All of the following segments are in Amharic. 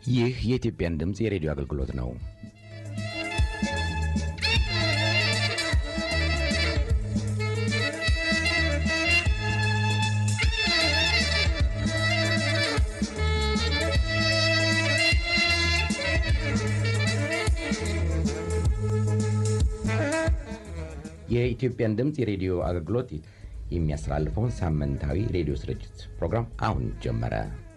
ይህ የኢትዮጵያን ድምፅ የሬዲዮ አገልግሎት ነው። የኢትዮጵያን ድምፅ የሬዲዮ አገልግሎት የሚያስተላልፈውን ሳምንታዊ ሬዲዮ ስርጭት ፕሮግራም አሁን ጀመረ።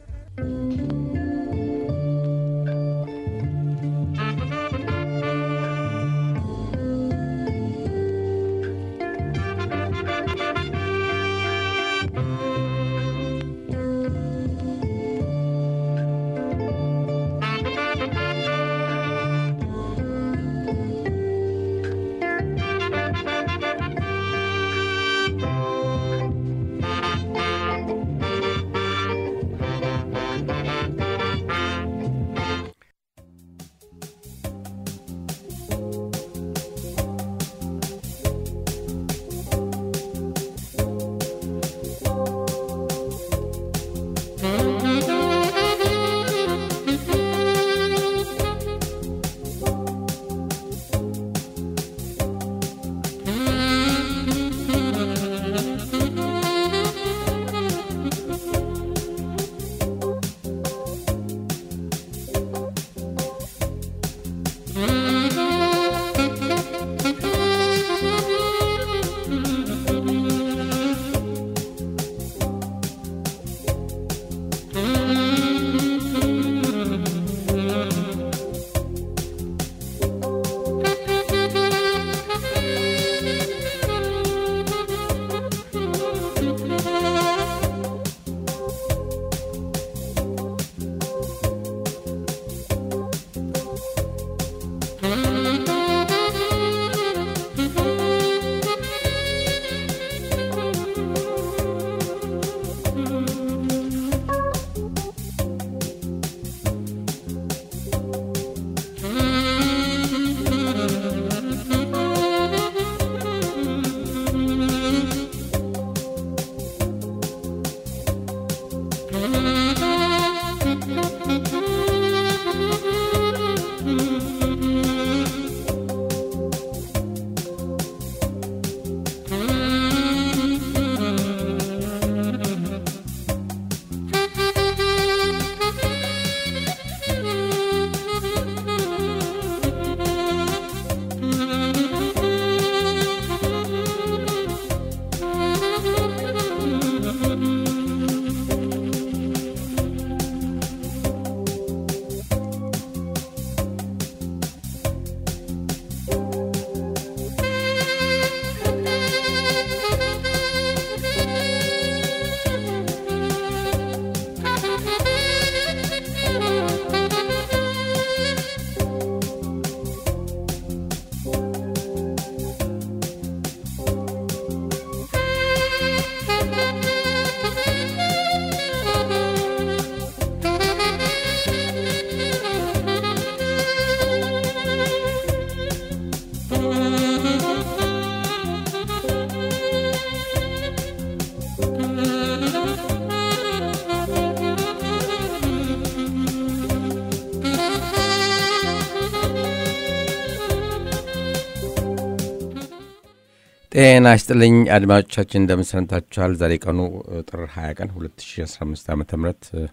ጤና ይስጥልኝ አድማጮቻችን፣ እንደምን ሰንብታችኋል? ዛሬ ቀኑ ጥር 20 ቀን 2015 ዓ ም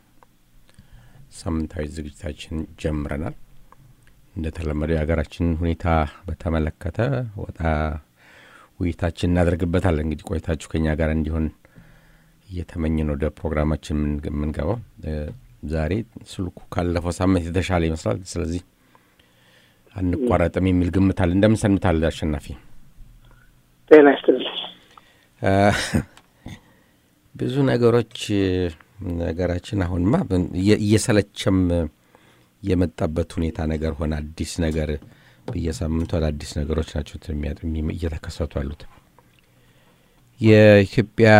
ሳምንታዊ ዝግጅታችን ጀምረናል። እንደተለመደው የሀገራችንን ሁኔታ በተመለከተ ወጣ ውይይታችን እናደርግበታለን። እንግዲህ ቆይታችሁ ከኛ ጋር እንዲሆን እየተመኘን ወደ ፕሮግራማችን የምንገባው ዛሬ ስልኩ ካለፈው ሳምንት የተሻለ ይመስላል። ስለዚህ አንቋረጥም የሚል ግምት አለ። እንደምን ሰንብታል አሸናፊ? ጤና ይስጥልኝ። ብዙ ነገሮች ነገራችን አሁንማ እየሰለቸም የመጣበት ሁኔታ ነገር ሆነ። አዲስ ነገር በየሳምንቱ አዳዲስ ነገሮች ናቸው እየተከሰቱ ያሉት። የኢትዮጵያ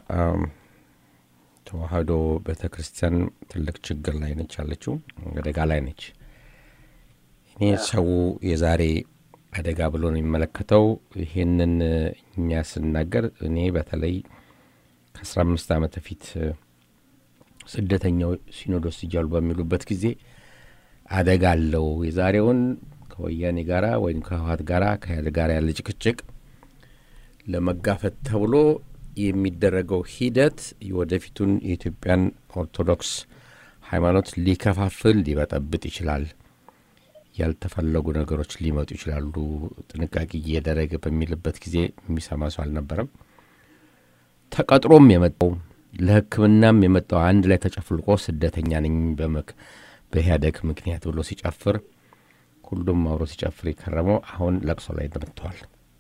ተዋህዶ ቤተ ክርስቲያን ትልቅ ችግር ላይ ነች ያለችው፣ አደጋ ላይ ነች። እኔ ሰው የዛሬ አደጋ ብሎ ነው የሚመለከተው። ይህንን እኛ ስናገር እኔ በተለይ ከአስራ አምስት ዓመት በፊት ስደተኛው ሲኖዶስ እያሉ በሚሉበት ጊዜ አደጋ አለው። የዛሬውን ከወያኔ ጋራ ወይም ከህወሓት ጋራ ከኢህአዴግ ጋር ያለ ጭቅጭቅ ለመጋፈጥ ተብሎ የሚደረገው ሂደት የወደፊቱን የኢትዮጵያን ኦርቶዶክስ ሃይማኖት ሊከፋፍል ሊበጠብጥ ይችላል። ያልተፈለጉ ነገሮች ሊመጡ ይችላሉ። ጥንቃቄ እየደረገ በሚልበት ጊዜ የሚሰማ ሰው አልነበረም። ተቀጥሮም የመጣው ለሕክምናም የመጣው አንድ ላይ ተጨፍልቆ ስደተኛ ነኝ በኢህአዴግ ምክንያት ብሎ ሲጨፍር ሁሉም አብሮ ሲጨፍር የከረመው አሁን ለቅሶ ላይ መጥተዋል።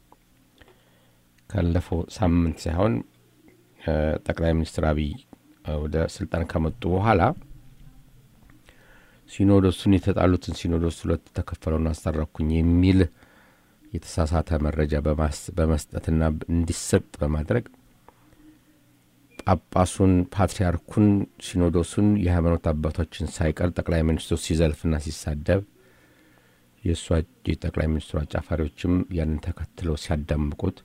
ካለፈው ሳምንት ሳይሆን ጠቅላይ ሚኒስትር አብይ ወደ ስልጣን ከመጡ በኋላ ሲኖዶሱን የተጣሉትን ሲኖዶስ ሁለት ተከፈለውን አስታረኩኝ የሚል የተሳሳተ መረጃ በመስጠትና እንዲሰጥ በማድረግ ጳጳሱን፣ ፓትርያርኩን፣ ሲኖዶሱን፣ የሃይማኖት አባቶችን ሳይቀር ጠቅላይ ሚኒስትሩ ሲዘልፍና ሲሳደብ የእሷ የጠቅላይ ሚኒስትሩ አጫፋሪዎችም ያንን ተከትለው ሲያዳምቁት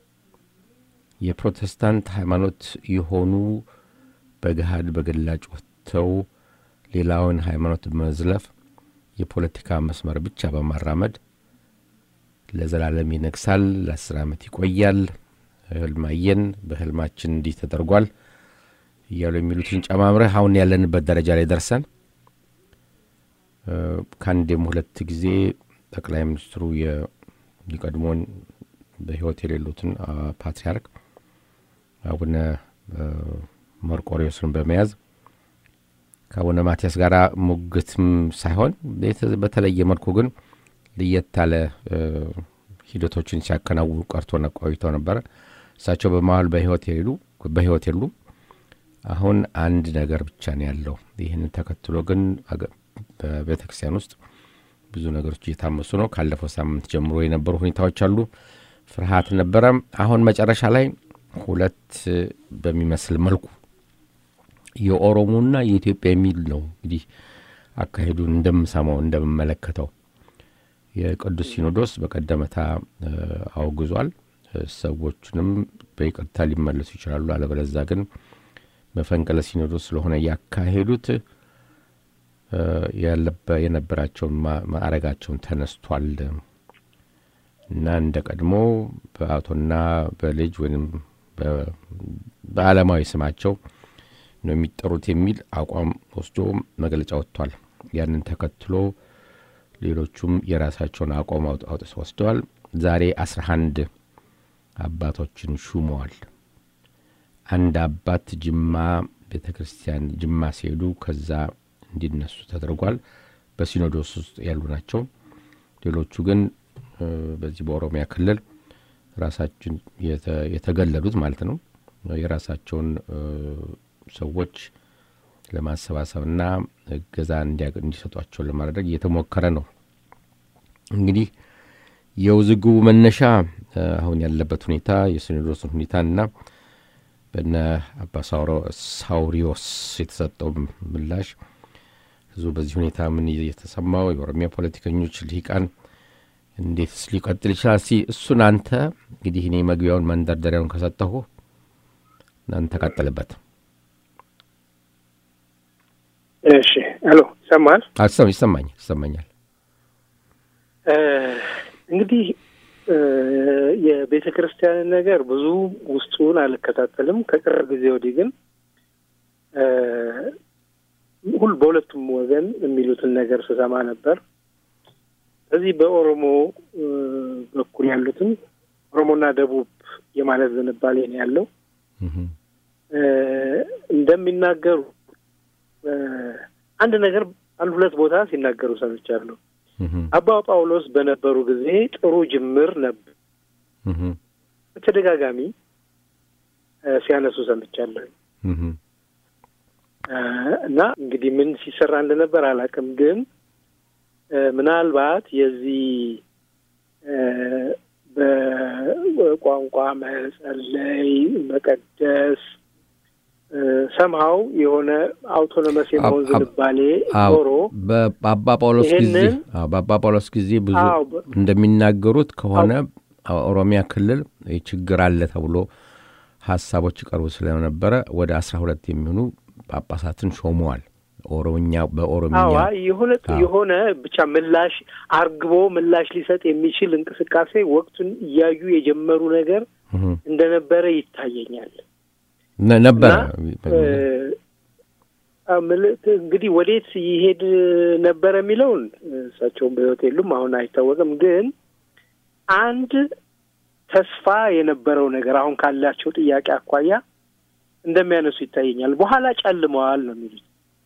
የፕሮቴስታንት ሃይማኖት የሆኑ በገሃድ በግላጭ ወጥተው ሌላውን ሃይማኖት በመዝለፍ የፖለቲካ መስመር ብቻ በማራመድ ለዘላለም ይነግሳል፣ ለአስር ዓመት ይቆያል፣ ህልማየን በህልማችን እንዲህ ተደርጓል እያሉ የሚሉትን ጨማምረህ አሁን ያለንበት ደረጃ ላይ ደርሰን ከአንዴም ሁለት ጊዜ ጠቅላይ ሚኒስትሩ የቀድሞውን በህይወት የሌሉትን ፓትርያርክ አቡነ መርቆሪዎስን በመያዝ ከአቡነ ማቲያስ ጋር ሙግትም ሳይሆን በተለየ መልኩ ግን ለየት ያለ ሂደቶችን ሲያከናውኑ ቀርቶ ቆይተው ነበረ። እሳቸው በመሀል በህይወት የሌሉ በህይወት የሉም። አሁን አንድ ነገር ብቻ ነው ያለው። ይህንን ተከትሎ ግን በቤተ ክርስቲያን ውስጥ ብዙ ነገሮች እየታመሱ ነው። ካለፈው ሳምንት ጀምሮ የነበሩ ሁኔታዎች አሉ። ፍርሃት ነበረ። አሁን መጨረሻ ላይ ሁለት በሚመስል መልኩ የኦሮሞና የኢትዮጵያ የሚል ነው እንግዲህ አካሄዱን እንደምሰማው እንደምመለከተው የቅዱስ ሲኖዶስ በቀደመታ አውግዟል። ሰዎቹንም በይቅርታ ሊመለሱ ይችላሉ። አለበለዛ ግን መፈንቅለ ሲኖዶስ ስለሆነ ያካሄዱት የነበራቸውን ማዕረጋቸውን ተነስቷል እና እንደ ቀድሞ በአቶና በልጅ ወይም በዓለማዊ ስማቸው ነው የሚጠሩት የሚል አቋም ወስዶ መግለጫ ወጥቷል። ያንን ተከትሎ ሌሎቹም የራሳቸውን አቋም አውጥተው ወስደዋል። ዛሬ አስራ አንድ አባቶችን ሹመዋል። አንድ አባት ጅማ ቤተ ክርስቲያን ጅማ ሲሄዱ ከዛ እንዲነሱ ተደርጓል። በሲኖዶስ ውስጥ ያሉ ናቸው። ሌሎቹ ግን በዚህ በኦሮሚያ ክልል ራሳችን የተገለሉት ማለት ነው የራሳቸውን ሰዎች ለማሰባሰብና እገዛ እንዲሰጧቸው ለማድረግ እየተሞከረ ነው። እንግዲህ የውዝግቡ መነሻ አሁን ያለበት ሁኔታ የሲኖዶስን ሁኔታና በነ አባ ሳውሪዎስ የተሰጠው ምላሽ ህዝቡ በዚህ ሁኔታ ምን የተሰማው የኦሮሚያ ፖለቲከኞች ልሂቃን እንዴትስ ሊቀጥል ይችላል? ሲ እሱን አንተ እንግዲህ እኔ መግቢያውን መንደርደሪያውን ከሰጠሁ እናንተ ቀጥልበት። እሺ፣ ሄሎ፣ ይሰማል? አሰም ይሰማኛል ይሰማኛል። እንግዲህ የቤተ ክርስቲያንን ነገር ብዙ ውስጡን አልከታተልም። ከቅርብ ጊዜ ወዲህ ግን ሁል በሁለቱም ወገን የሚሉትን ነገር ስሰማ ነበር። በዚህ በኦሮሞ በኩል ያሉትን ኦሮሞና ደቡብ የማለት ዝንባሌ ነው ያለው። እንደሚናገሩ አንድ ነገር አንድ ሁለት ቦታ ሲናገሩ ሰምቻለሁ። አባ ጳውሎስ በነበሩ ጊዜ ጥሩ ጅምር ነበር፣ በተደጋጋሚ ሲያነሱ ሰምቻለሁ። እና እንግዲህ ምን ሲሰራ እንደነበር አላውቅም፣ ግን ምናልባት የዚህ በቋንቋ መጸለይ፣ መቀደስ ሰምሀው የሆነ አውቶኖመስ የመሆን ዝንባሌ ኖሮ በአባ ጳውሎስ ጊዜ በአባ ጳውሎስ ጊዜ ብዙ እንደሚናገሩት ከሆነ ኦሮሚያ ክልል ችግር አለ ተብሎ ሀሳቦች ይቀርቡ ስለነበረ ወደ አስራ ሁለት የሚሆኑ ጳጳሳትን ሾመዋል ኦሮምኛ በኦሮምኛ አዋ የሆነ አዎ። የሆነ ብቻ ምላሽ አርግቦ ምላሽ ሊሰጥ የሚችል እንቅስቃሴ ወቅቱን እያዩ የጀመሩ ነገር እህ፣ እንደነበረ ይታየኛል። ነ- ነበረ እና አ፣ ምልክት እንግዲህ ወዴት ይሄድ ነበረ የሚለውን እሳቸውም በሕይወት የሉም፣ አሁን አይታወቅም። ግን አንድ ተስፋ የነበረው ነገር አሁን ካላቸው ጥያቄ አኳያ እንደሚያነሱ ይታየኛል። በኋላ ጨልመዋል ነው የሚሉት።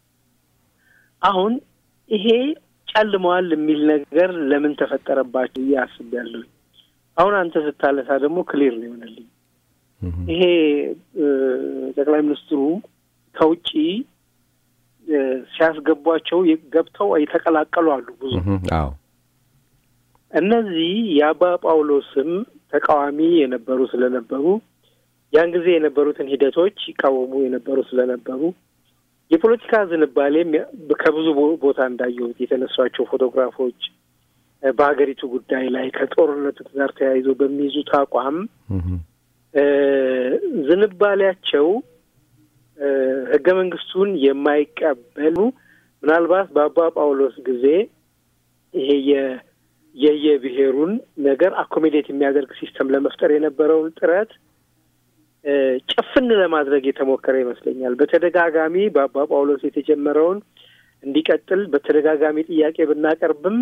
አሁን ይሄ ጨልመዋል የሚል ነገር ለምን ተፈጠረባቸው ብዬ አስቤያለሁ። አሁን አንተ ስታለሳ ደግሞ ክሊር ነው ይሆነልኝ። እህ፣ ይሄ እ፣ ጠቅላይ ሚኒስትሩ ከውጪ እ፣ ሲያስገቧቸው የ- ገብተው የተቀላቀሉ አሉ ብዙ። እህ፣ አዎ እነዚህ የአባ ጳውሎስም ተቃዋሚ የነበሩ ስለነበሩ ያን ጊዜ የነበሩትን ሂደቶች ይቃወሙ የነበሩ ስለነበሩ የፖለቲካ ዝንባሌም ያ- ከብዙ ቦ- ቦታ እንዳየሁት የተነሷቸው ፎቶግራፎች እ፣ በሀገሪቱ ጉዳይ ላይ ከጦርነቱ ጋር ተያይዞ በሚይዙት አቋም እህ፣ እ፣ ዝንባሌያቸው እ፣ ህገ መንግስቱን የማይቀበሉ ምናልባት በአባ ጳውሎስ ጊዜ ይሄ የ- የየብሔሩን ነገር አኮሜዴት የሚያደርግ ሲስተም ለመፍጠር የነበረውን ጥረት እ፣ ጭፍን ለማድረግ የተሞከረ ይመስለኛል። በተደጋጋሚ በአባ ጳውሎስ የተጀመረውን እንዲቀጥል በተደጋጋሚ ጥያቄ ብናቀርብም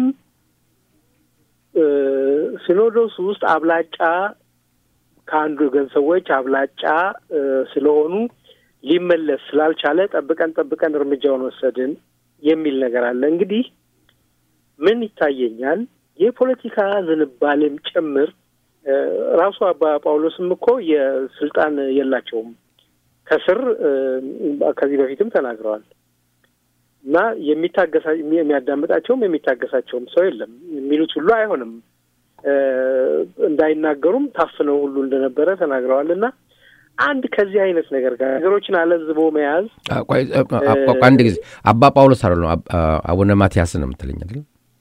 እ፣ ሲኖዶስ ውስጥ አብላጫ ከአንዱ ወገን ሰዎች አብላጫ እ፣ ስለሆኑ ሊመለስ ስላልቻለ ጠብቀን ጠብቀን እርምጃውን ወሰድን የሚል ነገር አለ። እንግዲህ ምን ይታየኛል የፖለቲካ ዝንባሌም ጭምር እ፣ ራሱ አባ ጳውሎስም እኮ የስልጣን የላቸውም ከስር እ፣ ከዚህ በፊትም ተናግረዋል እና የሚታገሳ የሚያዳምጣቸውም የሚታገሳቸውም ሰው የለም የሚሉት ሁሉ አይሆንም እ፣ እንዳይናገሩም ታፍነው ሁሉ እንደነበረ ተናግረዋል እና አንድ ከዚህ አይነት ነገር ጋር ነገሮችን አለዝቦ መያዝ አ- ቆይ አ- አ- አ- ቆይ አንድ ጊዜ አባ ጳውሎስ አይደለም አብ- አ- አቡነ ማትያስን ነው የምትለኝ አይደል?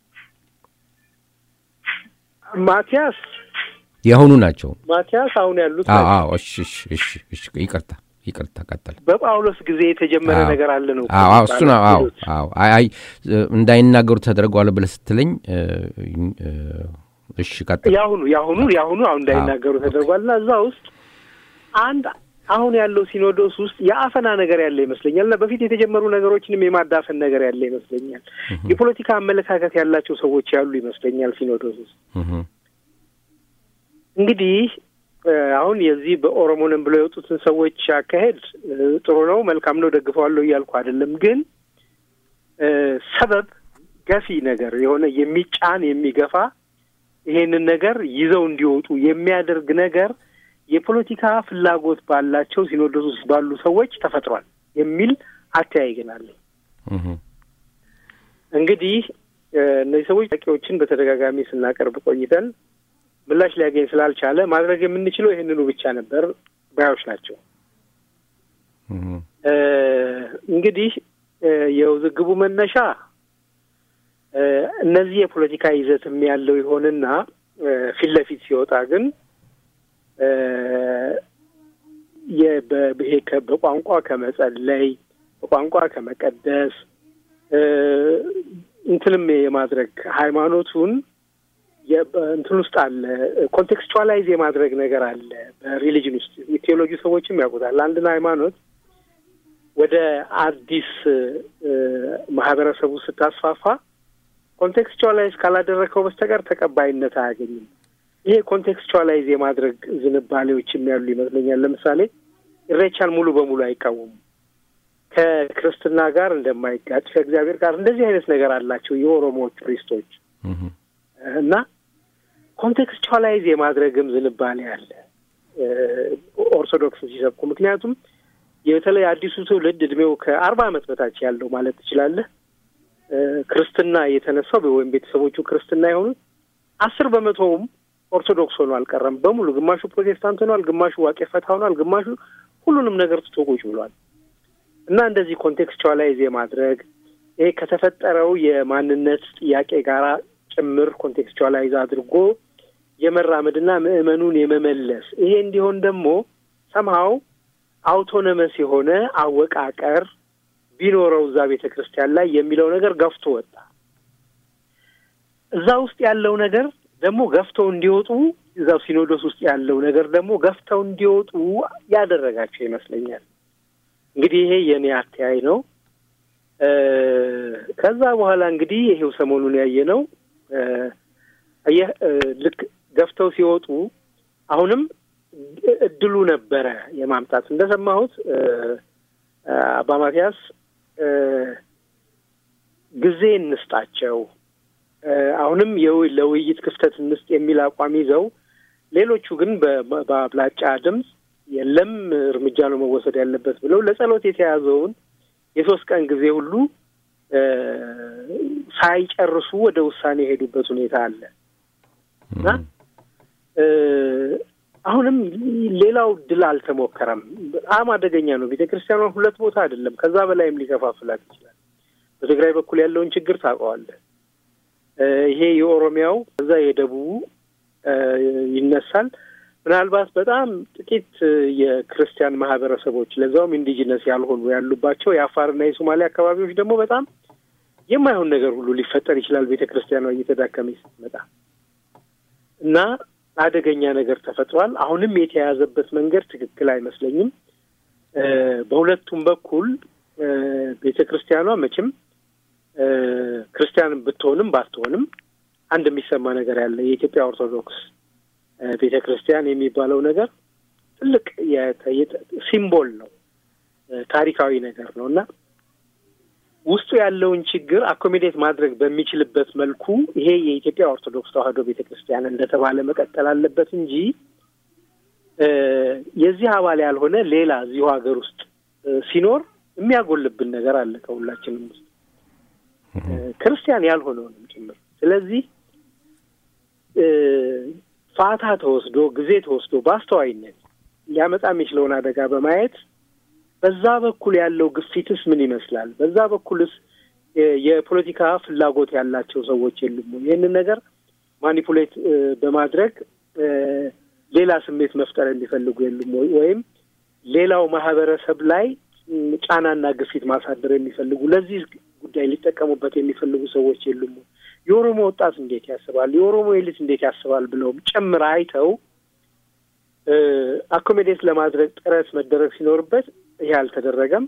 ማቲያስ የአሁኑ ናቸው። ማቲያስ አሁን ያሉት አዎ ናቸው። አዎ፣ እሺ እሺ እሺ እሺ፣ ይቅርታ ይቅርታ፣ ቀጠል። በጳውሎስ ጊዜ የተጀመረ አዎ። ነገር አለ ነው አዎ አዎ፣ እሱ ነው። አዎ አዎ፣ አይ አይ እንዳይናገሩ ተደርገዋል ብለህ ስትለኝ እ፣ እ፣ እሺ ቀጥል። የአሁኑ የአሁኑ የአሁኑ አሁን እንዳይናገሩ ተደርጓል እና እዛ ውስጥ አንድ አሁን ያለው ሲኖዶስ ውስጥ የአፈና ነገር ያለ ይመስለኛል እና በፊት የተጀመሩ ነገሮችንም የማዳፈን ነገር ያለ ይመስለኛል። የፖለቲካ አመለካከት ያላቸው ሰዎች ያሉ ይመስለኛል ሲኖዶስ ውስጥ እህ፣ እንግዲህ እ፣ አሁን የዚህ በኦሮሞንም ብለው የወጡትን ሰዎች አካሄድ እ፣ ጥሩ ነው፣ መልካም ነው፣ ደግፈዋለሁ እያልኩ አይደለም። ግን እ፣ ሰበብ ገፊ ነገር የሆነ የሚጫን የሚገፋ ይሄንን ነገር ይዘው እንዲወጡ የሚያደርግ ነገር የፖለቲካ ፍላጎት ባላቸው ሲኖዶስ ውስጥ ባሉ ሰዎች ተፈጥሯል የሚል አተያይ ግን አለኝ። እህ፣ እንግዲህ እ፣ እነዚህ ሰዎች ጥያቄዎችን በተደጋጋሚ ስናቀርብ ቆይተን ምላሽ ሊያገኝ ስላልቻለ ማድረግ የምንችለው ይህንኑ ብቻ ነበር ባዮች ናቸው። እህ፣ እ፣ እንግዲህ እ፣ የውዝግቡ መነሻ እ፣ እነዚህ የፖለቲካ ይዘትም ያለው ይሆንና እ፣ ፊት ለፊት ሲወጣ ግን እ፣ የ- በ- ይሄ ከ- በቋንቋ ከመጸለይ በቋንቋ ከመቀደስ እ፣ እንትንም የማድረግ ሃይማኖቱን የ- በእንትን ውስጥ አለ ኮንቴክስቹዋላይዝ የማድረግ ነገር አለ በሪሊጅን ውስጥ የቴዎሎጂ ሰዎችም ያውቁታል። አንድን ሃይማኖት ወደ አዲስ እ፣ ማህበረሰቡ ስታስፋፋ ኮንቴክስቹዋላይዝ ካላደረግከው በስተቀር ተቀባይነት አያገኝም። ይሄ ኮንቴክስቹዋላይዝ የማድረግ ዝንባሌዎችም ያሉ ይመስለኛል። ለምሳሌ ኢሬቻን ሙሉ በሙሉ አይቃወሙም። ከክርስትና ጋር እንደማይጋጭ ከእግዚአብሔር ጋር እንደዚህ አይነት ነገር አላቸው የኦሮሞዎች ፕሪስቶች እህ፣ እና ኮንቴክስቹዋላይዝ የማድረግም ዝንባሌ አለ እ፣ ኦርቶዶክስ ሲሰብኩ። ምክንያቱም የተለይ አዲሱ ትውልድ እድሜው ከአርባ ዓመት በታች ያለው ማለት ትችላለህ እ፣ ክርስትና የተነሳው ወይም ቤተሰቦቹ ክርስትና የሆኑት አስር በመቶውም ኦርቶዶክስ ሆኖ አልቀረም። በሙሉ ግማሹ ፕሮቴስታንት ሆኗል፣ ግማሹ ዋቄ ፈታ ሆኗል፣ ግማሹ ሁሉንም ነገር ትቶ ቁጭ ብሏል። እና እንደዚህ ኮንቴክስቹዋላይዝ የማድረግ ይሄ ከተፈጠረው የማንነት ጥያቄ ጋር ጭምር ኮንቴክስቹዋላይዝ አድርጎ የመራመድና ምዕመኑን የመመለስ ይሄ እንዲሆን ደግሞ ሰምሃው አውቶኖመስ የሆነ አወቃቀር ቢኖረው እዛ ቤተ ክርስቲያን ላይ የሚለው ነገር ገፍቶ ወጣ። እዛ ውስጥ ያለው ነገር ደግሞ ገፍተው እንዲወጡ እዛው ሲኖዶስ ውስጥ ያለው ነገር ደግሞ ገፍተው እንዲወጡ ያደረጋቸው ይመስለኛል። እንግዲህ ይሄ የኔ አተያይ ነው። ከዛ በኋላ እንግዲህ ይሄው ሰሞኑን ያየ ነው። አየህ ልክ ገፍተው ሲወጡ አሁንም እድሉ ነበረ የማምጣት እንደሰማሁት አባ ማቲያስ ጊዜ እንስጣቸው፣ አሁንም ለውይይት ክፍተት እንስጥ የሚል አቋም ይዘው ሌሎቹ ግን በአብላጫ ድምፅ የለም እርምጃ ነው መወሰድ ያለበት ብለው ለጸሎት የተያዘውን የሶስት ቀን ጊዜ ሁሉ ሳይጨርሱ ወደ ውሳኔ የሄዱበት ሁኔታ አለ እና አሁንም ሌላው ድል አልተሞከረም። በጣም አደገኛ ነው። ቤተ ክርስቲያኗን ሁለት ቦታ አይደለም ከዛ በላይም ሊከፋፍላት ይችላል። በትግራይ በኩል ያለውን ችግር ታውቀዋለህ። ይሄ የኦሮሚያው ከዛ የደቡቡ ይነሳል። ምናልባት በጣም ጥቂት የክርስቲያን ማህበረሰቦች ለዛውም ኢንዲጂነስ ያልሆኑ ያሉባቸው የአፋርና የሶማሌ አካባቢዎች ደግሞ በጣም የማይሆን ነገር ሁሉ ሊፈጠር ይችላል። ቤተ ክርስቲያኗ እየተዳከመች ስትመጣ እና አደገኛ ነገር ተፈጥሯል። አሁንም የተያዘበት መንገድ ትክክል አይመስለኝም። በሁለቱም በኩል ቤተ ክርስቲያኗ መቼም ክርስቲያን ብትሆንም ባትሆንም አንድ የሚሰማ ነገር ያለ የኢትዮጵያ ኦርቶዶክስ ቤተ ክርስቲያን የሚባለው ነገር ትልቅ ሲምቦል ነው፣ ታሪካዊ ነገር ነው እና ውስጡ ያለውን ችግር አኮሚዴት ማድረግ በሚችልበት መልኩ ይሄ የኢትዮጵያ ኦርቶዶክስ ተዋሕዶ ቤተ ክርስቲያን እንደተባለ መቀጠል አለበት እንጂ የዚህ አባል ያልሆነ ሌላ እዚሁ ሀገር ውስጥ ሲኖር የሚያጎልብን ነገር አለ ከሁላችንም ውስጥ ክርስቲያን ያልሆነውንም ጭምር። ስለዚህ ፋታ ተወስዶ ጊዜ ተወስዶ በአስተዋይነት ሊያመጣ የሚችለውን አደጋ በማየት በዛ በኩል ያለው ግፊትስ ምን ይመስላል? በዛ በኩልስ የፖለቲካ ፍላጎት ያላቸው ሰዎች የሉም? ይህንን ነገር ማኒፑሌት በማድረግ ሌላ ስሜት መፍጠር የሚፈልጉ የሉም ወይ? ወይም ሌላው ማህበረሰብ ላይ ጫናና ግፊት ማሳደር የሚፈልጉ ለዚህ ጉዳይ ሊጠቀሙበት የሚፈልጉ ሰዎች የሉም? የኦሮሞ ወጣት እንዴት ያስባል? የኦሮሞ ኤሊት እንዴት ያስባል? ብለውም ጨምር አይተው አኮሜዴት ለማድረግ ጥረት መደረግ ሲኖርበት ይሄ አልተደረገም።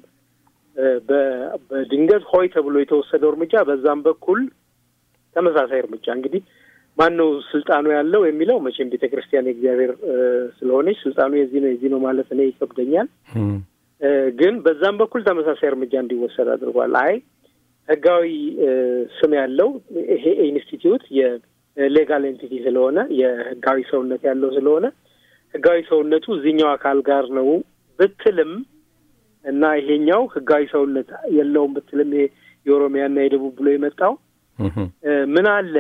በድንገት ሆይ ተብሎ የተወሰደው እርምጃ በዛም በኩል ተመሳሳይ እርምጃ እንግዲህ ማን ነው ስልጣኑ ያለው የሚለው መቼም ቤተ ክርስቲያን የእግዚአብሔር ስለሆነች ስልጣኑ የዚህ ነው የዚህ ነው ማለት እኔ ይከብደኛል። ግን በዛም በኩል ተመሳሳይ እርምጃ እንዲወሰድ አድርጓል። አይ ህጋዊ ስም ያለው ይሄ ኢንስቲትዩት የሌጋል ኤንቲቲ ስለሆነ የህጋዊ ሰውነት ያለው ስለሆነ ህጋዊ ሰውነቱ እዚህኛው አካል ጋር ነው ብትልም እና ይሄኛው ህጋዊ ሰውነት የለውም ብትልም ይሄ የኦሮሚያና የደቡብ ብሎ የመጣው ምን አለ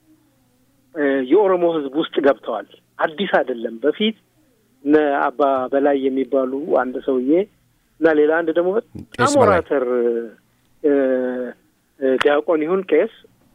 የኦሮሞ ህዝብ ውስጥ ገብተዋል። አዲስ አይደለም። በፊት እነ አባ በላይ የሚባሉ አንድ ሰውዬ እና ሌላ አንድ ደግሞ በጣም ኦራተር ዲያቆን ይሁን ቄስ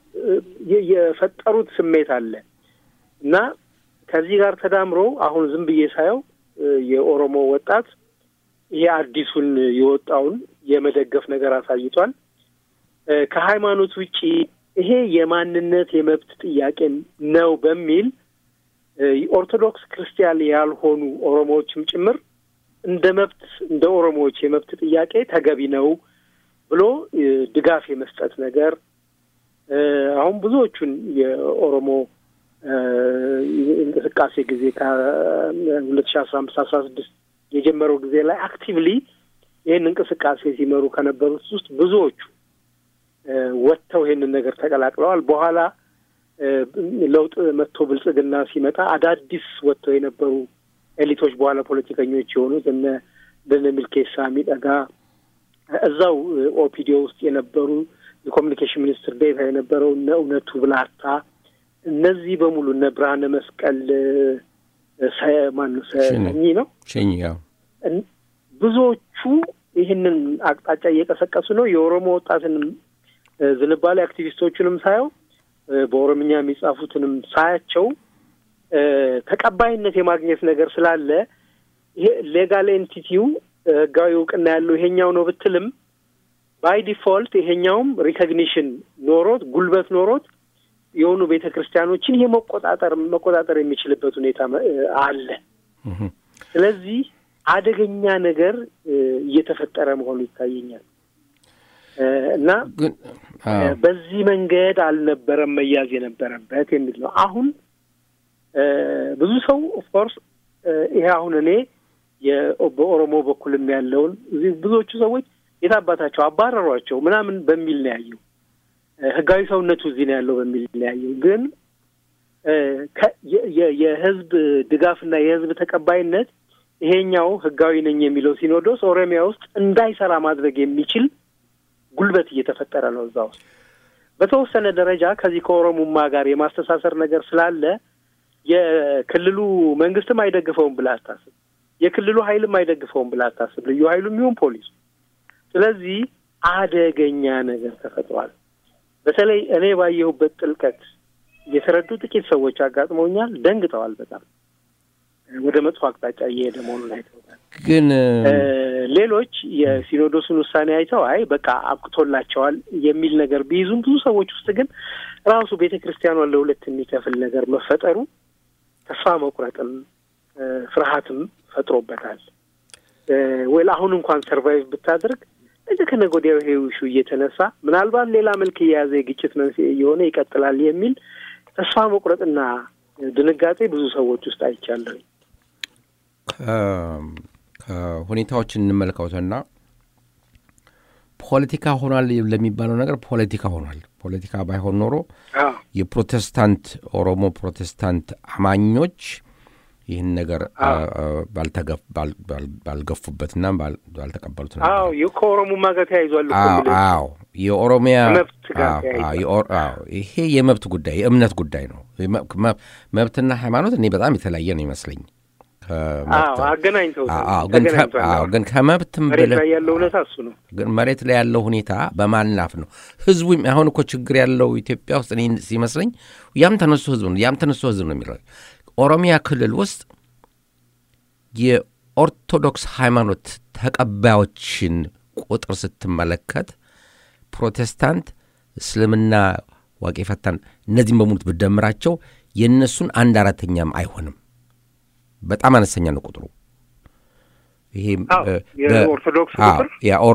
የፈጠሩት ስሜት አለ እና ከዚህ ጋር ተዳምሮ አሁን ዝም ብዬ ሳየው የኦሮሞ ወጣት ይሄ አዲሱን የወጣውን የመደገፍ ነገር አሳይቷል። ከሃይማኖት ውጪ ይሄ የማንነት የመብት ጥያቄ ነው በሚል ኦርቶዶክስ ክርስቲያን ያልሆኑ ኦሮሞዎችም ጭምር እንደ መብት እንደ ኦሮሞዎች የመብት ጥያቄ ተገቢ ነው ብሎ ድጋፍ የመስጠት ነገር አሁን ብዙዎቹን የኦሮሞ እንቅስቃሴ ጊዜ ከሁለት ሺ አስራ አምስት አስራ ስድስት የጀመረው ጊዜ ላይ አክቲቭሊ ይህን እንቅስቃሴ ሲመሩ ከነበሩት ውስጥ ብዙዎቹ ወጥተው ይህንን ነገር ተቀላቅለዋል። በኋላ ለውጥ መጥቶ ብልጽግና ሲመጣ አዳዲስ ወጥተው የነበሩ ኤሊቶች በኋላ ፖለቲከኞች የሆኑት እነ እንደነ ሚልኬሳ ሚደጋ እዛው ኦፒዲዮ ውስጥ የነበሩ የኮሚኒኬሽን ሚኒስትር ዴታ የነበረው እነ እውነቱ ብላታ እነዚህ በሙሉ እነ ብርሃነ መስቀል ማነው ሰኚ ነው ሸኝ ያው ብዙዎቹ ይህንን አቅጣጫ እየቀሰቀሱ ነው። የኦሮሞ ወጣትንም ዝንባሌ አክቲቪስቶቹንም ሳየው በኦሮምኛ የሚጻፉትንም ሳያቸው ተቀባይነት የማግኘት ነገር ስላለ ይሄ ሌጋል ኤንቲቲው ህጋዊ እውቅና ያለው ይሄኛው ነው ብትልም ባይ ዲፎልት ይሄኛውም ሪኮግኒሽን ኖሮት ጉልበት ኖሮት የሆኑ ቤተ ክርስቲያኖችን ይሄ መቆጣጠር መቆጣጠር የሚችልበት ሁኔታ አለ። ስለዚህ አደገኛ ነገር እየተፈጠረ መሆኑ ይታየኛል እና በዚህ መንገድ አልነበረም መያዝ የነበረበት የሚል ነው። አሁን ብዙ ሰው ኦፍኮርስ ይሄ አሁን እኔ በኦሮሞ በኩልም ያለውን እዚህ ብዙዎቹ ሰዎች የታባታቸው አባረሯቸው ምናምን በሚል ነው ያየው። ህጋዊ ሰውነቱ እዚህ ነው ያለው በሚል ነው ያየው። ግን የህዝብ ድጋፍና የህዝብ ተቀባይነት ይሄኛው ህጋዊ ነኝ የሚለው ሲኖዶስ ኦሮሚያ ውስጥ እንዳይሰራ ማድረግ የሚችል ጉልበት እየተፈጠረ ነው እዛ ውስጥ በተወሰነ ደረጃ ከዚህ ከኦሮሙማ ጋር የማስተሳሰር ነገር ስላለ የክልሉ መንግስትም አይደግፈውም ብላ አታስብ። የክልሉ ኃይልም አይደግፈውም ብላ አታስብ። ልዩ ኃይሉም ይሁን ፖሊሱ። ስለዚህ አደገኛ ነገር ተፈጥሯል። በተለይ እኔ ባየሁበት ጥልቀት የተረዱ ጥቂት ሰዎች አጋጥመውኛል። ደንግጠዋል። በጣም ወደ መጥፎ አቅጣጫ እየሄደ መሆኑን አይተውታል። ግን ሌሎች የሲኖዶሱን ውሳኔ አይተው አይ በቃ አብቅቶላቸዋል የሚል ነገር ቢይዙም ብዙ ሰዎች ውስጥ ግን ራሱ ቤተ ክርስቲያኗን ለሁለት የሚከፍል ነገር መፈጠሩ ተስፋ መቁረጥም ፍርሃትም ፈጥሮበታል። ወይ አሁን እንኳን ሰርቫይቭ ብታደርግ ነገ ከነገ ወዲያ ይሄ ውሹ እየተነሳ ምናልባት ሌላ መልክ እየያዘ የግጭት መንስኤ እየሆነ ይቀጥላል የሚል ተስፋ መቁረጥና ድንጋጤ ብዙ ሰዎች ውስጥ አይቻለሁ። ከሁኔታዎችን እንመልከውትና ፖለቲካ ሆኗል ለሚባለው ነገር ፖለቲካ ሆኗል። ፖለቲካ ባይሆን ኖሮ የፕሮቴስታንት ኦሮሞ ፕሮቴስታንት አማኞች ይህን ነገር ባልገፉበትና ባልተቀበሉት ነበር። አዎ ከኦሮሞማ ጋር ተያይዟል። አዎ የኦሮሚያ መብት ጋር ተያይዟል። ይሄ የመብት ጉዳይ የእምነት ጉዳይ ነው። መብትና ሃይማኖት እኔ በጣም የተለያየ ነው ይመስለኝ። አገናኝተውታል። ግን ከመብትም መሬት ላይ ያለው እውነታ እሱ ነው። ግን መሬት ላይ ያለው ሁኔታ በማናፍ ነው። ህዝቡ አሁን እኮ ችግር ያለው ኢትዮጵያ ውስጥ እኔ ሲመስለኝ ያም ተነሱ ህዝብ ነው ያም ተነሱ ህዝብ ነው የሚለው ኦሮሚያ ክልል ውስጥ የኦርቶዶክስ ሃይማኖት ተቀባዮችን ቁጥር ስትመለከት ፕሮቴስታንት፣ እስልምና፣ ዋቄ ፈታን እነዚህም በሙሉት ብደምራቸው የእነሱን አንድ አራተኛም አይሆንም። በጣም አነስተኛ ነው ቁጥሩ። ይሄ የኦርቶዶክስ ቁጥር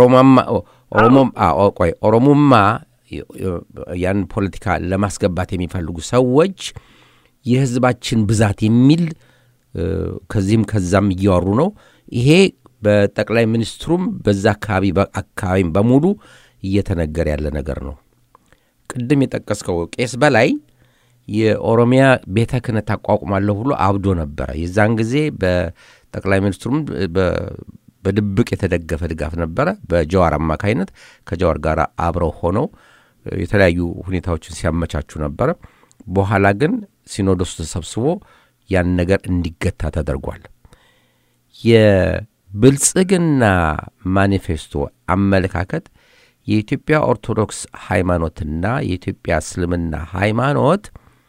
ቆይ ኦሮሞማ ያን ፖለቲካ ለማስገባት የሚፈልጉ ሰዎች የህዝባችን ብዛት የሚል ከዚህም ከዛም እያወሩ ነው። ይሄ በጠቅላይ ሚኒስትሩም በዛ አካባቢ አካባቢም በሙሉ እየተነገረ ያለ ነገር ነው። ቅድም የጠቀስከው ቄስ በላይ የኦሮሚያ ቤተ ክህነት አቋቁማለሁ ብሎ አብዶ ነበረ። የዛን ጊዜ በጠቅላይ ሚኒስትሩም በድብቅ የተደገፈ ድጋፍ ነበረ በጀዋር አማካይነት ከጀዋር ጋር አብረው ሆነው የተለያዩ ሁኔታዎችን ሲያመቻቹ ነበረ። በኋላ ግን ሲኖዶሱ ተሰብስቦ ያን ነገር እንዲገታ ተደርጓል። የብልጽግና ማኒፌስቶ አመለካከት የኢትዮጵያ ኦርቶዶክስ ሃይማኖትና የኢትዮጵያ እስልምና ሃይማኖት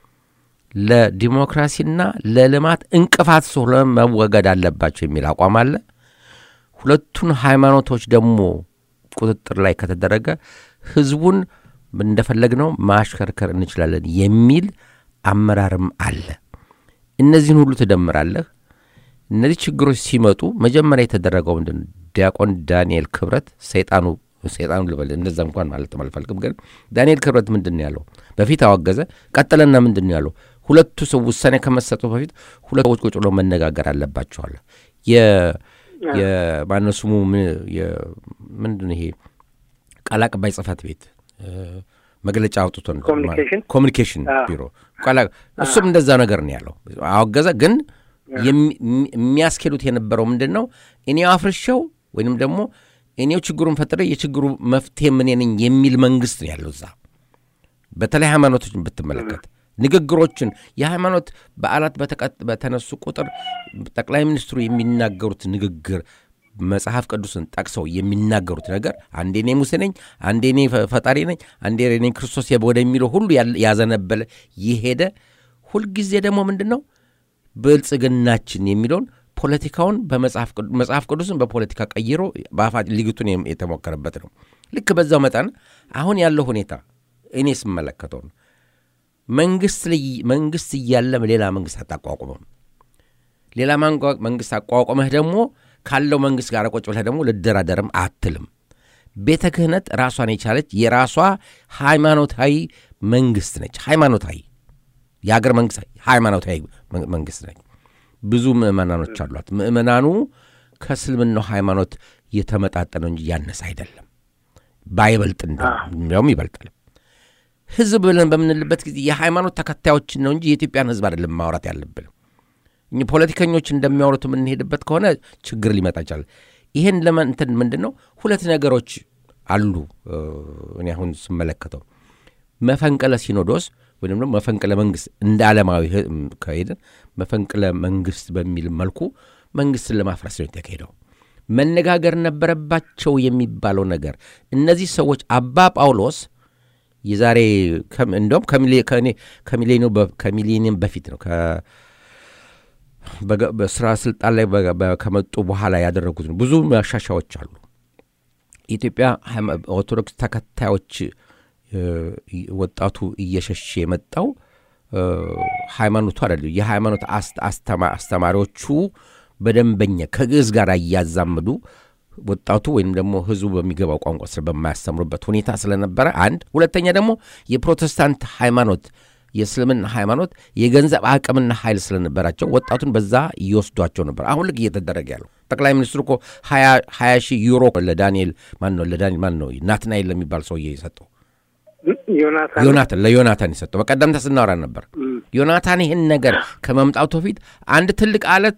ለዲሞክራሲና ለልማት እንቅፋት ስለሆነ መወገድ አለባቸው የሚል አቋም አለ። ሁለቱን ሃይማኖቶች ደግሞ ቁጥጥር ላይ ከተደረገ ህዝቡን እንደፈለግነው ማሽከርከር እንችላለን የሚል አመራርም አለ። እነዚህን ሁሉ ትደምራለህ። እነዚህ ችግሮች ሲመጡ መጀመሪያ የተደረገው ምንድን ነው? ዲያቆን ዳንኤል ክብረት ሰይጣኑ ሰይጣኑ ልበል እንደዛ እንኳን ማለት አልፈልግም፣ ግን ዳንኤል ክብረት ምንድን ነው ያለው? በፊት አወገዘ። ቀጥለና ምንድን ነው ያለው? ሁለቱ ሰው ውሳኔ ከመሰጡ በፊት ሁለት ሰዎች ቁጭ ብለው መነጋገር አለባቸዋል። የማነው ስሙ ምንድን ይሄ ቃል አቀባይ ጽህፈት ቤት መግለጫ አውጥቶ ኮሚኒኬሽን ቢሮ እሱም እንደዛ ነገር ነው ያለው። አወገዘ። ግን የሚያስኬዱት የነበረው ምንድን ነው? እኔው አፍርሸው ወይንም ደግሞ እኔው ችግሩን ፈጥሬ የችግሩ መፍትሄ ምን ነኝ የሚል መንግስት ነው ያለው እዛ። በተለይ ሃይማኖቶችን ብትመለከት ንግግሮችን የሃይማኖት በዓላት በተነሱ ቁጥር ጠቅላይ ሚኒስትሩ የሚናገሩት ንግግር መጽሐፍ ቅዱስን ጠቅሰው የሚናገሩት ነገር አንዴ እኔ ሙሴ ነኝ፣ አንዴ እኔ ፈጣሪ ነኝ፣ አንዴ እኔ ክርስቶስ ወደሚለው ሁሉ ያዘነበለ የሄደ ሁልጊዜ ደግሞ ምንድን ነው ብልጽግናችን የሚለውን ፖለቲካውን በመጽሐፍ ቅዱስን በፖለቲካ ቀይሮ በአፋ ሊግቱን የተሞከረበት ነው። ልክ በዛው መጠን አሁን ያለው ሁኔታ እኔ ስመለከተው ነው። መንግስት እያለም ሌላ መንግስት አታቋቁመም። ሌላ መንግስት አቋቁመህ ደግሞ ካለው መንግስት ጋር ቁጭ ብለህ ደግሞ ልደራደርም አትልም። ቤተ ክህነት ራሷን የቻለች የራሷ ሃይማኖታዊ መንግስት ነች። ሃይማኖታዊ የአገር መንግስት ሃይማኖታዊ መንግስት ነች። ብዙ ምእመናኖች አሏት። ምእመናኑ ከእስልምናው ሃይማኖት የተመጣጠነው እንጂ ያነሰ አይደለም። ባይበልጥ እንዲያውም ይበልጣል። ህዝብ ብለን በምንልበት ጊዜ የሃይማኖት ተከታዮችን ነው እንጂ የኢትዮጵያን ህዝብ አይደለም ማውራት ያለብን። እኚህ ፖለቲከኞች እንደሚያወሩት የምንሄድበት ከሆነ ችግር ሊመጣ ይችላል። ይህን ለመንትን ምንድን ነው ሁለት ነገሮች አሉ። እኔ አሁን ስመለከተው መፈንቅለ ሲኖዶስ ወይም ደግሞ መፈንቅለ መንግስት እንደ ዓለማዊ ከሄድን መፈንቅለ መንግስት በሚል መልኩ መንግስትን ለማፍረስ ነው የተካሄደው። መነጋገር ነበረባቸው የሚባለው ነገር እነዚህ ሰዎች አባ ጳውሎስ የዛሬ እንዲሁም ከሚሌኒየም በፊት ነው በስራ ስልጣን ላይ ከመጡ በኋላ ያደረጉት ነው። ብዙ ማሻሻዎች አሉ። የኢትዮጵያ ኦርቶዶክስ ተከታዮች ወጣቱ እየሸሸ የመጣው ሃይማኖቱ አይደለም። የሃይማኖት አስተማሪዎቹ በደንበኛ ከግዕዝ ጋር እያዛምዱ ወጣቱ ወይም ደግሞ ህዝቡ በሚገባው ቋንቋ ስር በማያስተምሩበት ሁኔታ ስለነበረ አንድ፣ ሁለተኛ ደግሞ የፕሮቴስታንት ሃይማኖት የእስልምና ሃይማኖት የገንዘብ አቅምና ኃይል ስለነበራቸው ወጣቱን በዛ እየወስዷቸው ነበር። አሁን ልክ እየተደረገ ያለው ጠቅላይ ሚኒስትሩ እኮ ሀያ ሺህ ዩሮ ለዳንኤል ማን ነው ለዳንኤል ማን ነው ናትናኤል ለሚባል ሰውዬ የሰጠው ዮናታን ለዮናታን የሰጠው በቀደምታ ስናወራ ነበር። ዮናታን ይህን ነገር ከመምጣቱ በፊት አንድ ትልቅ አለት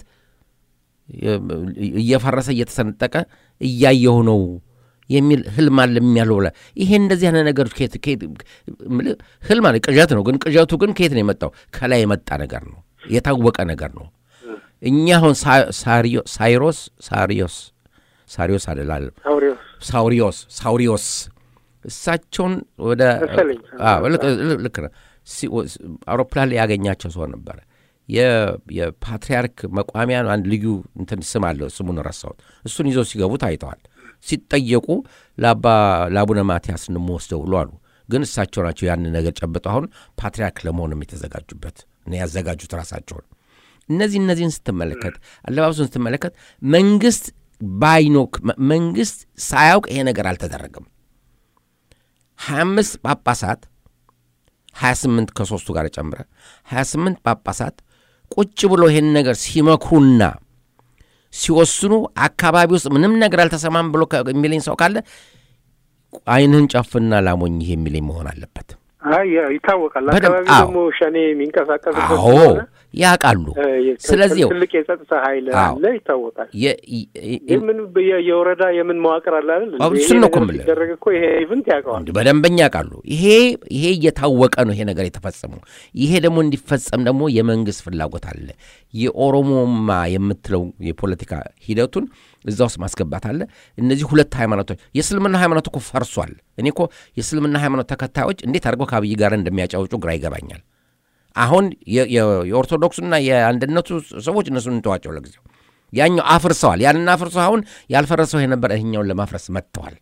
እየፈረሰ እየተሰነጠቀ እያየሁ ነው የሚል ህልም አለ የሚያለው ብላ ይሄ እንደዚህ አይነት ነገሮች ህልም አለ ቅዠት ነው። ግን ቅዠቱ ግን ከየት ነው የመጣው? ከላይ የመጣ ነገር ነው፣ የታወቀ ነገር ነው። እኛ አሁን ሳይሮስ ሳሪዮስ ሳሪዮስ አደላለም ሳውሪዮስ ሳውሪዮስ እሳቸውን ወደ ልክ ነው አውሮፕላን ላይ ያገኛቸው ሰው ነበረ። የፓትርያርክ መቋሚያ አንድ ልዩ እንትን ስም አለው፣ ስሙን ረሳሁት። እሱን ይዘው ሲገቡ ታይተዋል። ሲጠየቁ ለአቡነ ማትያስ እንወስደው ብሎ አሉ። ግን እሳቸው ናቸው ያንን ነገር ጨብጠው አሁን ፓትርያርክ ለመሆንም የተዘጋጁበት እና ያዘጋጁት ራሳቸውን። እነዚህ እነዚህን ስትመለከት አለባበሱን ስትመለከት መንግስት ባይኖክ መንግስት ሳያውቅ ይሄ ነገር አልተደረገም። ሀያ አምስት ጳጳሳት ሀያ ስምንት ከሶስቱ ጋር ጨምረ ሀያ ስምንት ጳጳሳት ቁጭ ብሎ ይሄን ነገር ሲመክሩና ሲወስኑ አካባቢ ውስጥ ምንም ነገር አልተሰማም ብሎ የሚለኝ ሰው ካለ ዓይንህን ጨፍና ላሞኝ ይሄ የሚለኝ መሆን አለበት። ይታወቃል። አካባቢ ደግሞ ሸኔ የሚንቀሳቀስበት ያውቃሉ። ስለዚህ ትልቅ የጸጥታ ኃይል አለ፣ ይታወቃል። ምን የወረዳ የምን መዋቅር አለ አይደል? እሱን ነው እኮ የምልህ። ሲደረግ እኮ ይሄ ኢቭንት ያውቀዋል፣ በደንበኛ ያውቃሉ። ይሄ ይሄ እየታወቀ ነው ይሄ ነገር የተፈጸመው። ይሄ ደግሞ እንዲፈጸም ደግሞ የመንግስት ፍላጎት አለ። የኦሮሞማ የምትለው የፖለቲካ ሂደቱን እዛ ውስጥ ማስገባት አለ። እነዚህ ሁለት ሃይማኖቶች የእስልምና ሃይማኖት እኮ ፈርሷል። እኔ እኮ የእስልምና ሃይማኖት ተከታዮች እንዴት አድርገው ከአብይ ጋር እንደሚያጫውጩ ግራ ይገባኛል። አሁን የኦርቶዶክሱና የአንድነቱ ሰዎች እነሱን እንተዋቸው ለጊዜው። ያኛው አፍርሰዋል። ያንን አፍርሰው አሁን ያልፈረሰው የነበረ ይህኛውን ለማፍረስ መጥተዋል።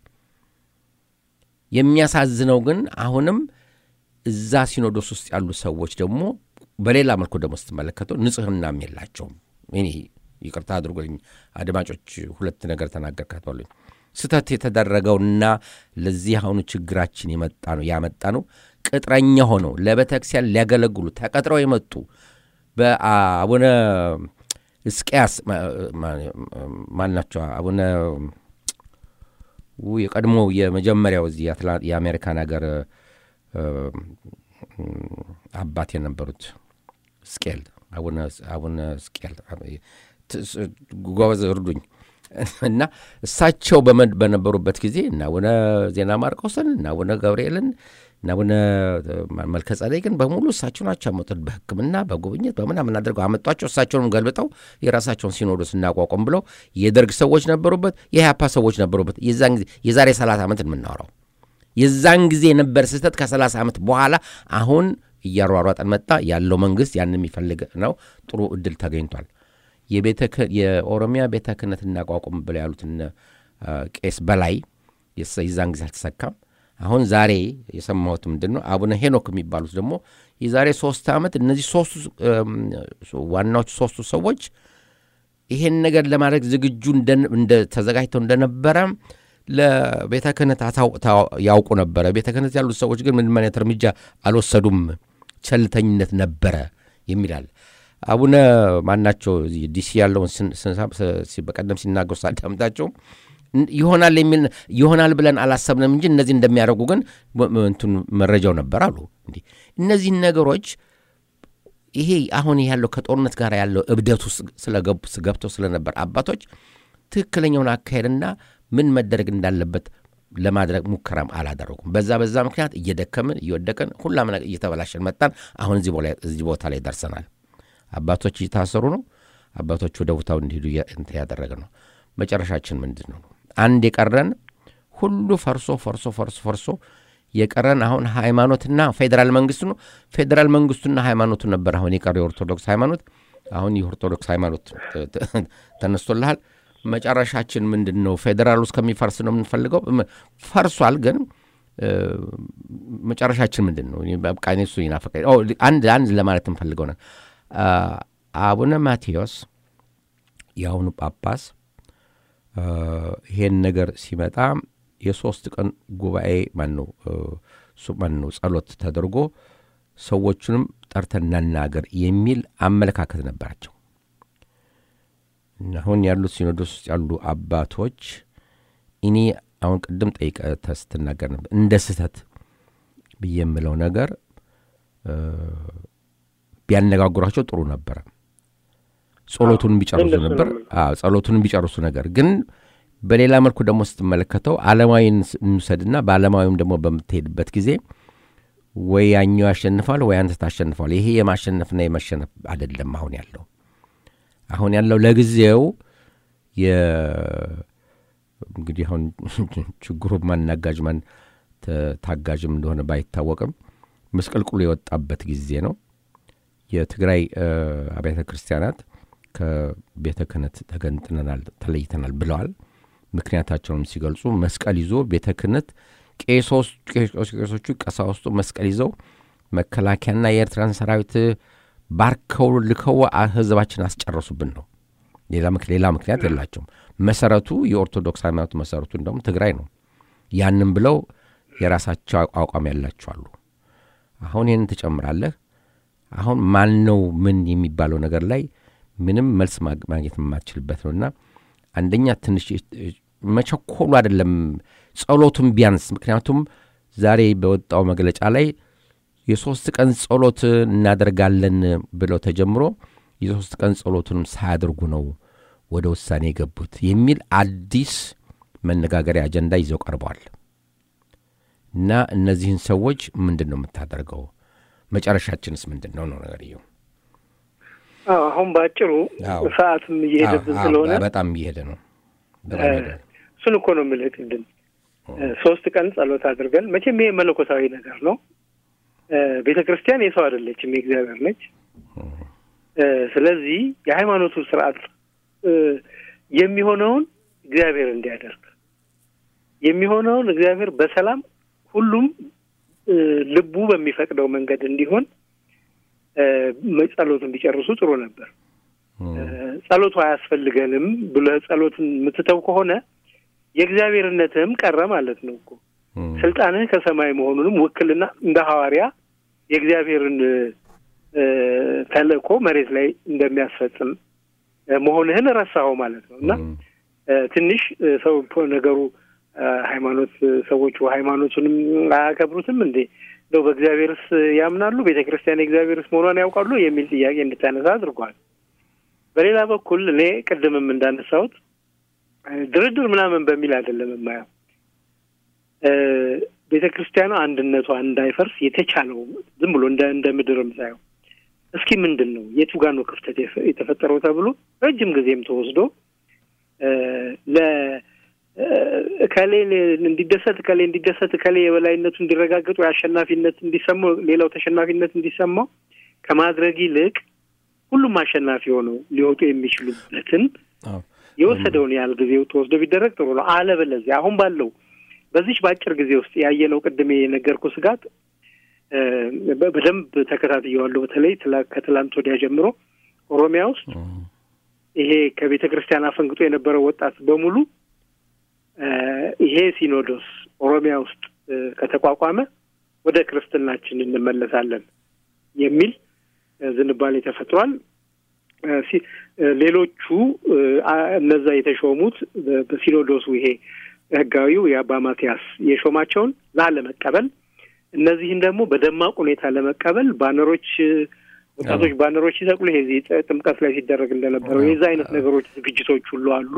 የሚያሳዝነው ግን አሁንም እዛ ሲኖዶስ ውስጥ ያሉ ሰዎች ደግሞ በሌላ መልኩ ደግሞ ስትመለከተው ንጽህናም የላቸውም። እኔ ይቅርታ አድርጎልኝ አድማጮች፣ ሁለት ነገር ተናገርካቶልኝ ስህተት የተደረገውና ለዚህ አሁኑ ችግራችን የመጣ ነው ያመጣ ነው ቅጥረኛ ሆነው ለቤተ ክርስቲያን ሊያገለግሉ ተቀጥረው የመጡ በአቡነ እስቅያስ ማናቸው አቡነ የቀድሞ የመጀመሪያው እዚህ የአሜሪካን ሀገር አባት የነበሩት ስቄል አቡነ ስቄል ጎበዝ እርዱኝ እና እሳቸው በነበሩበት ጊዜ እና አቡነ ዜና ማርቆስን እና አቡነ ገብርኤልን እና አቡነ መልከ ጸዴቅን በሙሉ እሳቸው ናቸው ያመጡት። በሕክምና በጉብኝት በምናምን አድርገው አመጧቸው። እሳቸውንም ገልብጠው የራሳቸውን ሲኖዶስ እናቋቋም ብለው የደርግ ሰዎች ነበሩበት፣ የኢህአፓ ሰዎች ነበሩበት። የዛን ጊዜ የዛሬ ሰላሳ ዓመት የምናወራው የዛን ጊዜ የነበር ስህተት ከሰላሳ ዓመት በኋላ አሁን እያሯሯጠን መጣ። ያለው መንግስት ያን የሚፈልግ ነው። ጥሩ እድል ተገኝቷል። የኦሮሚያ ቤተ ክህነት እናቋቁም ብለው ያሉትን ቄስ በላይ የዛን ጊዜ አልተሰካም። አሁን ዛሬ የሰማሁት ምንድን ነው አቡነ ሄኖክ የሚባሉት ደግሞ የዛሬ ሶስት ዓመት እነዚህ ሶስቱ ዋናዎቹ ሶስቱ ሰዎች ይሄን ነገር ለማድረግ ዝግጁ ተዘጋጅተው እንደነበረ ለቤተ ክህነት ያውቁ ነበረ። ቤተ ክህነት ያሉት ሰዎች ግን ምንም አይነት እርምጃ አልወሰዱም፣ ቸልተኝነት ነበረ የሚላል አቡነ ማናቸው ዲሲ ያለውን በቀደም ሲናገሩ ሳዳምጣቸው ይሆናል የሚል ይሆናል ብለን አላሰብንም እንጂ እነዚህ እንደሚያደርጉ ግን እንትን መረጃው ነበር አሉ። እንዲህ እነዚህን ነገሮች ይሄ አሁን ያለው ከጦርነት ጋር ያለው እብደት ውስጥ ገብተው ስለነበር አባቶች ትክክለኛውን አካሄድና ምን መደረግ እንዳለበት ለማድረግ ሙከራም አላደረጉም። በዛ በዛ ምክንያት እየደከምን እየወደቅን ሁላም እየተበላሸን መጣን። አሁን እዚህ ቦታ ላይ ደርሰናል። አባቶች እየታሰሩ ነው። አባቶች ወደ ቦታው እንዲሄዱ ያደረገ ነው። መጨረሻችን ምንድን ነው? አንድ የቀረን ሁሉ ፈርሶ ፈርሶ ፈርሶ ፈርሶ የቀረን አሁን ሃይማኖትና ፌዴራል መንግስቱ ነው። ፌዴራል መንግስቱና ሃይማኖቱ ነበር አሁን የቀረው የኦርቶዶክስ ሃይማኖት። አሁን የኦርቶዶክስ ሃይማኖት ተነስቶልሃል። መጨረሻችን ምንድን ነው? ፌዴራል ውስጥ ከሚፈርስ ነው የምንፈልገው። ፈርሷል፣ ግን መጨረሻችን ምንድን ነው? በቃ እሱ ይናፈቀ አንድ አንድ ለማለት የምፈልገው ነው አቡነ ማቴዎስ የአሁኑ ጳጳስ ይሄን ነገር ሲመጣ የሶስት ቀን ጉባኤ ማነው ማነው ጸሎት ተደርጎ ሰዎቹንም ጠርተን እናናገር የሚል አመለካከት ነበራቸው። አሁን ያሉት ሲኖዶስ ውስጥ ያሉ አባቶች እኔ አሁን ቅድም ጠይቀህ ስትናገር ነበር እንደ ስህተት ብዬ የምለው ነገር ቢያነጋግሯቸው ጥሩ ነበረ። ጸሎቱን ቢጨርሱ ነበር። ጸሎቱን ቢጨርሱ ነገር ግን በሌላ መልኩ ደግሞ ስትመለከተው ዓለማዊን እንውሰድና በዓለማዊም ደግሞ በምትሄድበት ጊዜ ወይ ያኛው ያሸንፋል ወይ አንተ ታሸንፋል። ይሄ የማሸነፍና የመሸነፍ አይደለም አሁን ያለው አሁን ያለው ለጊዜው እንግዲህ አሁን ችግሩ ማን ናጋጅ ማን ታጋጅም እንደሆነ ባይታወቅም መስቀልቅሉ የወጣበት ጊዜ ነው። የትግራይ አብያተ ክርስቲያናት ከቤተ ክህነት ተገንጥነናል፣ ተለይተናል ብለዋል። ምክንያታቸውንም ሲገልጹ መስቀል ይዞ ቤተ ክህነት ቄሶቹ ቀሳውስቱ መስቀል ይዘው መከላከያና የኤርትራን ሰራዊት ባርከው ልከው ህዝባችን አስጨረሱብን ነው። ሌላ ምክንያት የላቸውም። መሰረቱ የኦርቶዶክስ ሃይማኖት መሰረቱ እንደውም ትግራይ ነው። ያንም ብለው የራሳቸው አቋም ያላቸው አሉ። አሁን ይህን ትጨምራለህ። አሁን ማን ነው ምን የሚባለው ነገር ላይ ምንም መልስ ማግኘት የማትችልበት ነውና አንደኛ ትንሽ መቸኮሉ አይደለም ጸሎቱም ቢያንስ ምክንያቱም ዛሬ በወጣው መግለጫ ላይ የሶስት ቀን ጸሎት እናደርጋለን ብለው ተጀምሮ የሶስት ቀን ጸሎቱንም ሳያደርጉ ነው ወደ ውሳኔ የገቡት የሚል አዲስ መነጋገሪያ አጀንዳ ይዘው ቀርበዋል። እና እነዚህን ሰዎች ምንድን ነው የምታደርገው? መጨረሻችንስ ምንድን ነው ነው ነገርየው። አሁን በአጭሩ ሰዓትም እየሄደብን ስለሆነ በጣም እየሄደ ነው። እሱን እኮ ነው የምልህ ቅድም ሶስት ቀን ጸሎት አድርገን መቼም ይሄ መለኮታዊ ነገር ነው። ቤተ ክርስቲያን የሰው አይደለችም፣ የእግዚአብሔር ነች። ስለዚህ የሃይማኖቱ ስርዓት የሚሆነውን እግዚአብሔር እንዲያደርግ የሚሆነውን እግዚአብሔር በሰላም ሁሉም ልቡ በሚፈቅደው መንገድ እንዲሆን ጸሎትን ቢጨርሱ ጥሩ ነበር። ጸሎቱ አያስፈልገንም ብለህ ጸሎትን የምትተው ከሆነ የእግዚአብሔርነትህም ቀረ ማለት ነው እኮ ስልጣንህ ከሰማይ መሆኑንም ውክልና እንደ ሐዋርያ የእግዚአብሔርን ተልእኮ መሬት ላይ እንደሚያስፈጽም መሆንህን ረሳኸው ማለት ነው እና ትንሽ ሰው ነገሩ ሃይማኖት ሰዎቹ ሃይማኖቱንም አያከብሩትም እንዴ እንደው በእግዚአብሔርስ ያምናሉ ቤተ ክርስቲያን የእግዚአብሔርስ መሆኗን ያውቃሉ የሚል ጥያቄ እንድታነሳ አድርጓል በሌላ በኩል እኔ ቅድምም እንዳነሳሁት ድርድር ምናምን በሚል አይደለም የማየው ቤተ ክርስቲያኗ አንድነቷ እንዳይፈርስ የተቻለው ዝም ብሎ እንደ እንደ ምድርም ሳየው እስኪ ምንድን ነው የቱ ጋ ነው ክፍተት የተፈጠረው ተብሎ ረጅም ጊዜም ተወስዶ ለ እከሌ እንዲደሰት እከሌ እንዲደሰት እከሌ የበላይነቱ እንዲረጋገጡ የአሸናፊነት እንዲሰማው ሌላው ተሸናፊነት እንዲሰማው ከማድረግ ይልቅ ሁሉም አሸናፊ ሆነው ሊወጡ የሚችሉበትን የወሰደውን ያህል ጊዜው ተወስዶ ቢደረግ ጥሩ ነው። አለበለዚያ አሁን ባለው በዚች በአጭር ጊዜ ውስጥ ያየነው ቅድም የነገርኩ ስጋት በደንብ ተከታትየዋለሁ። በተለይ ከትላንት ወዲያ ጀምሮ ኦሮሚያ ውስጥ ይሄ ከቤተ ክርስቲያን አፈንግጦ የነበረው ወጣት በሙሉ ይሄ ሲኖዶስ ኦሮሚያ ውስጥ ከተቋቋመ ወደ ክርስትናችን እንመለሳለን የሚል ዝንባሌ ተፈጥሯል። ሌሎቹ እነዛ የተሾሙት በሲኖዶሱ ይሄ ህጋዊው የአባ ማቲያስ የሾማቸውን ላለመቀበል እነዚህን ደግሞ በደማቅ ሁኔታ ለመቀበል ባነሮች ወጣቶች ባነሮች ሲሰቅሉ ይሄ ጥምቀት ላይ ሲደረግ እንደነበረው የዛ አይነት ነገሮች ዝግጅቶች ሁሉ አሉ።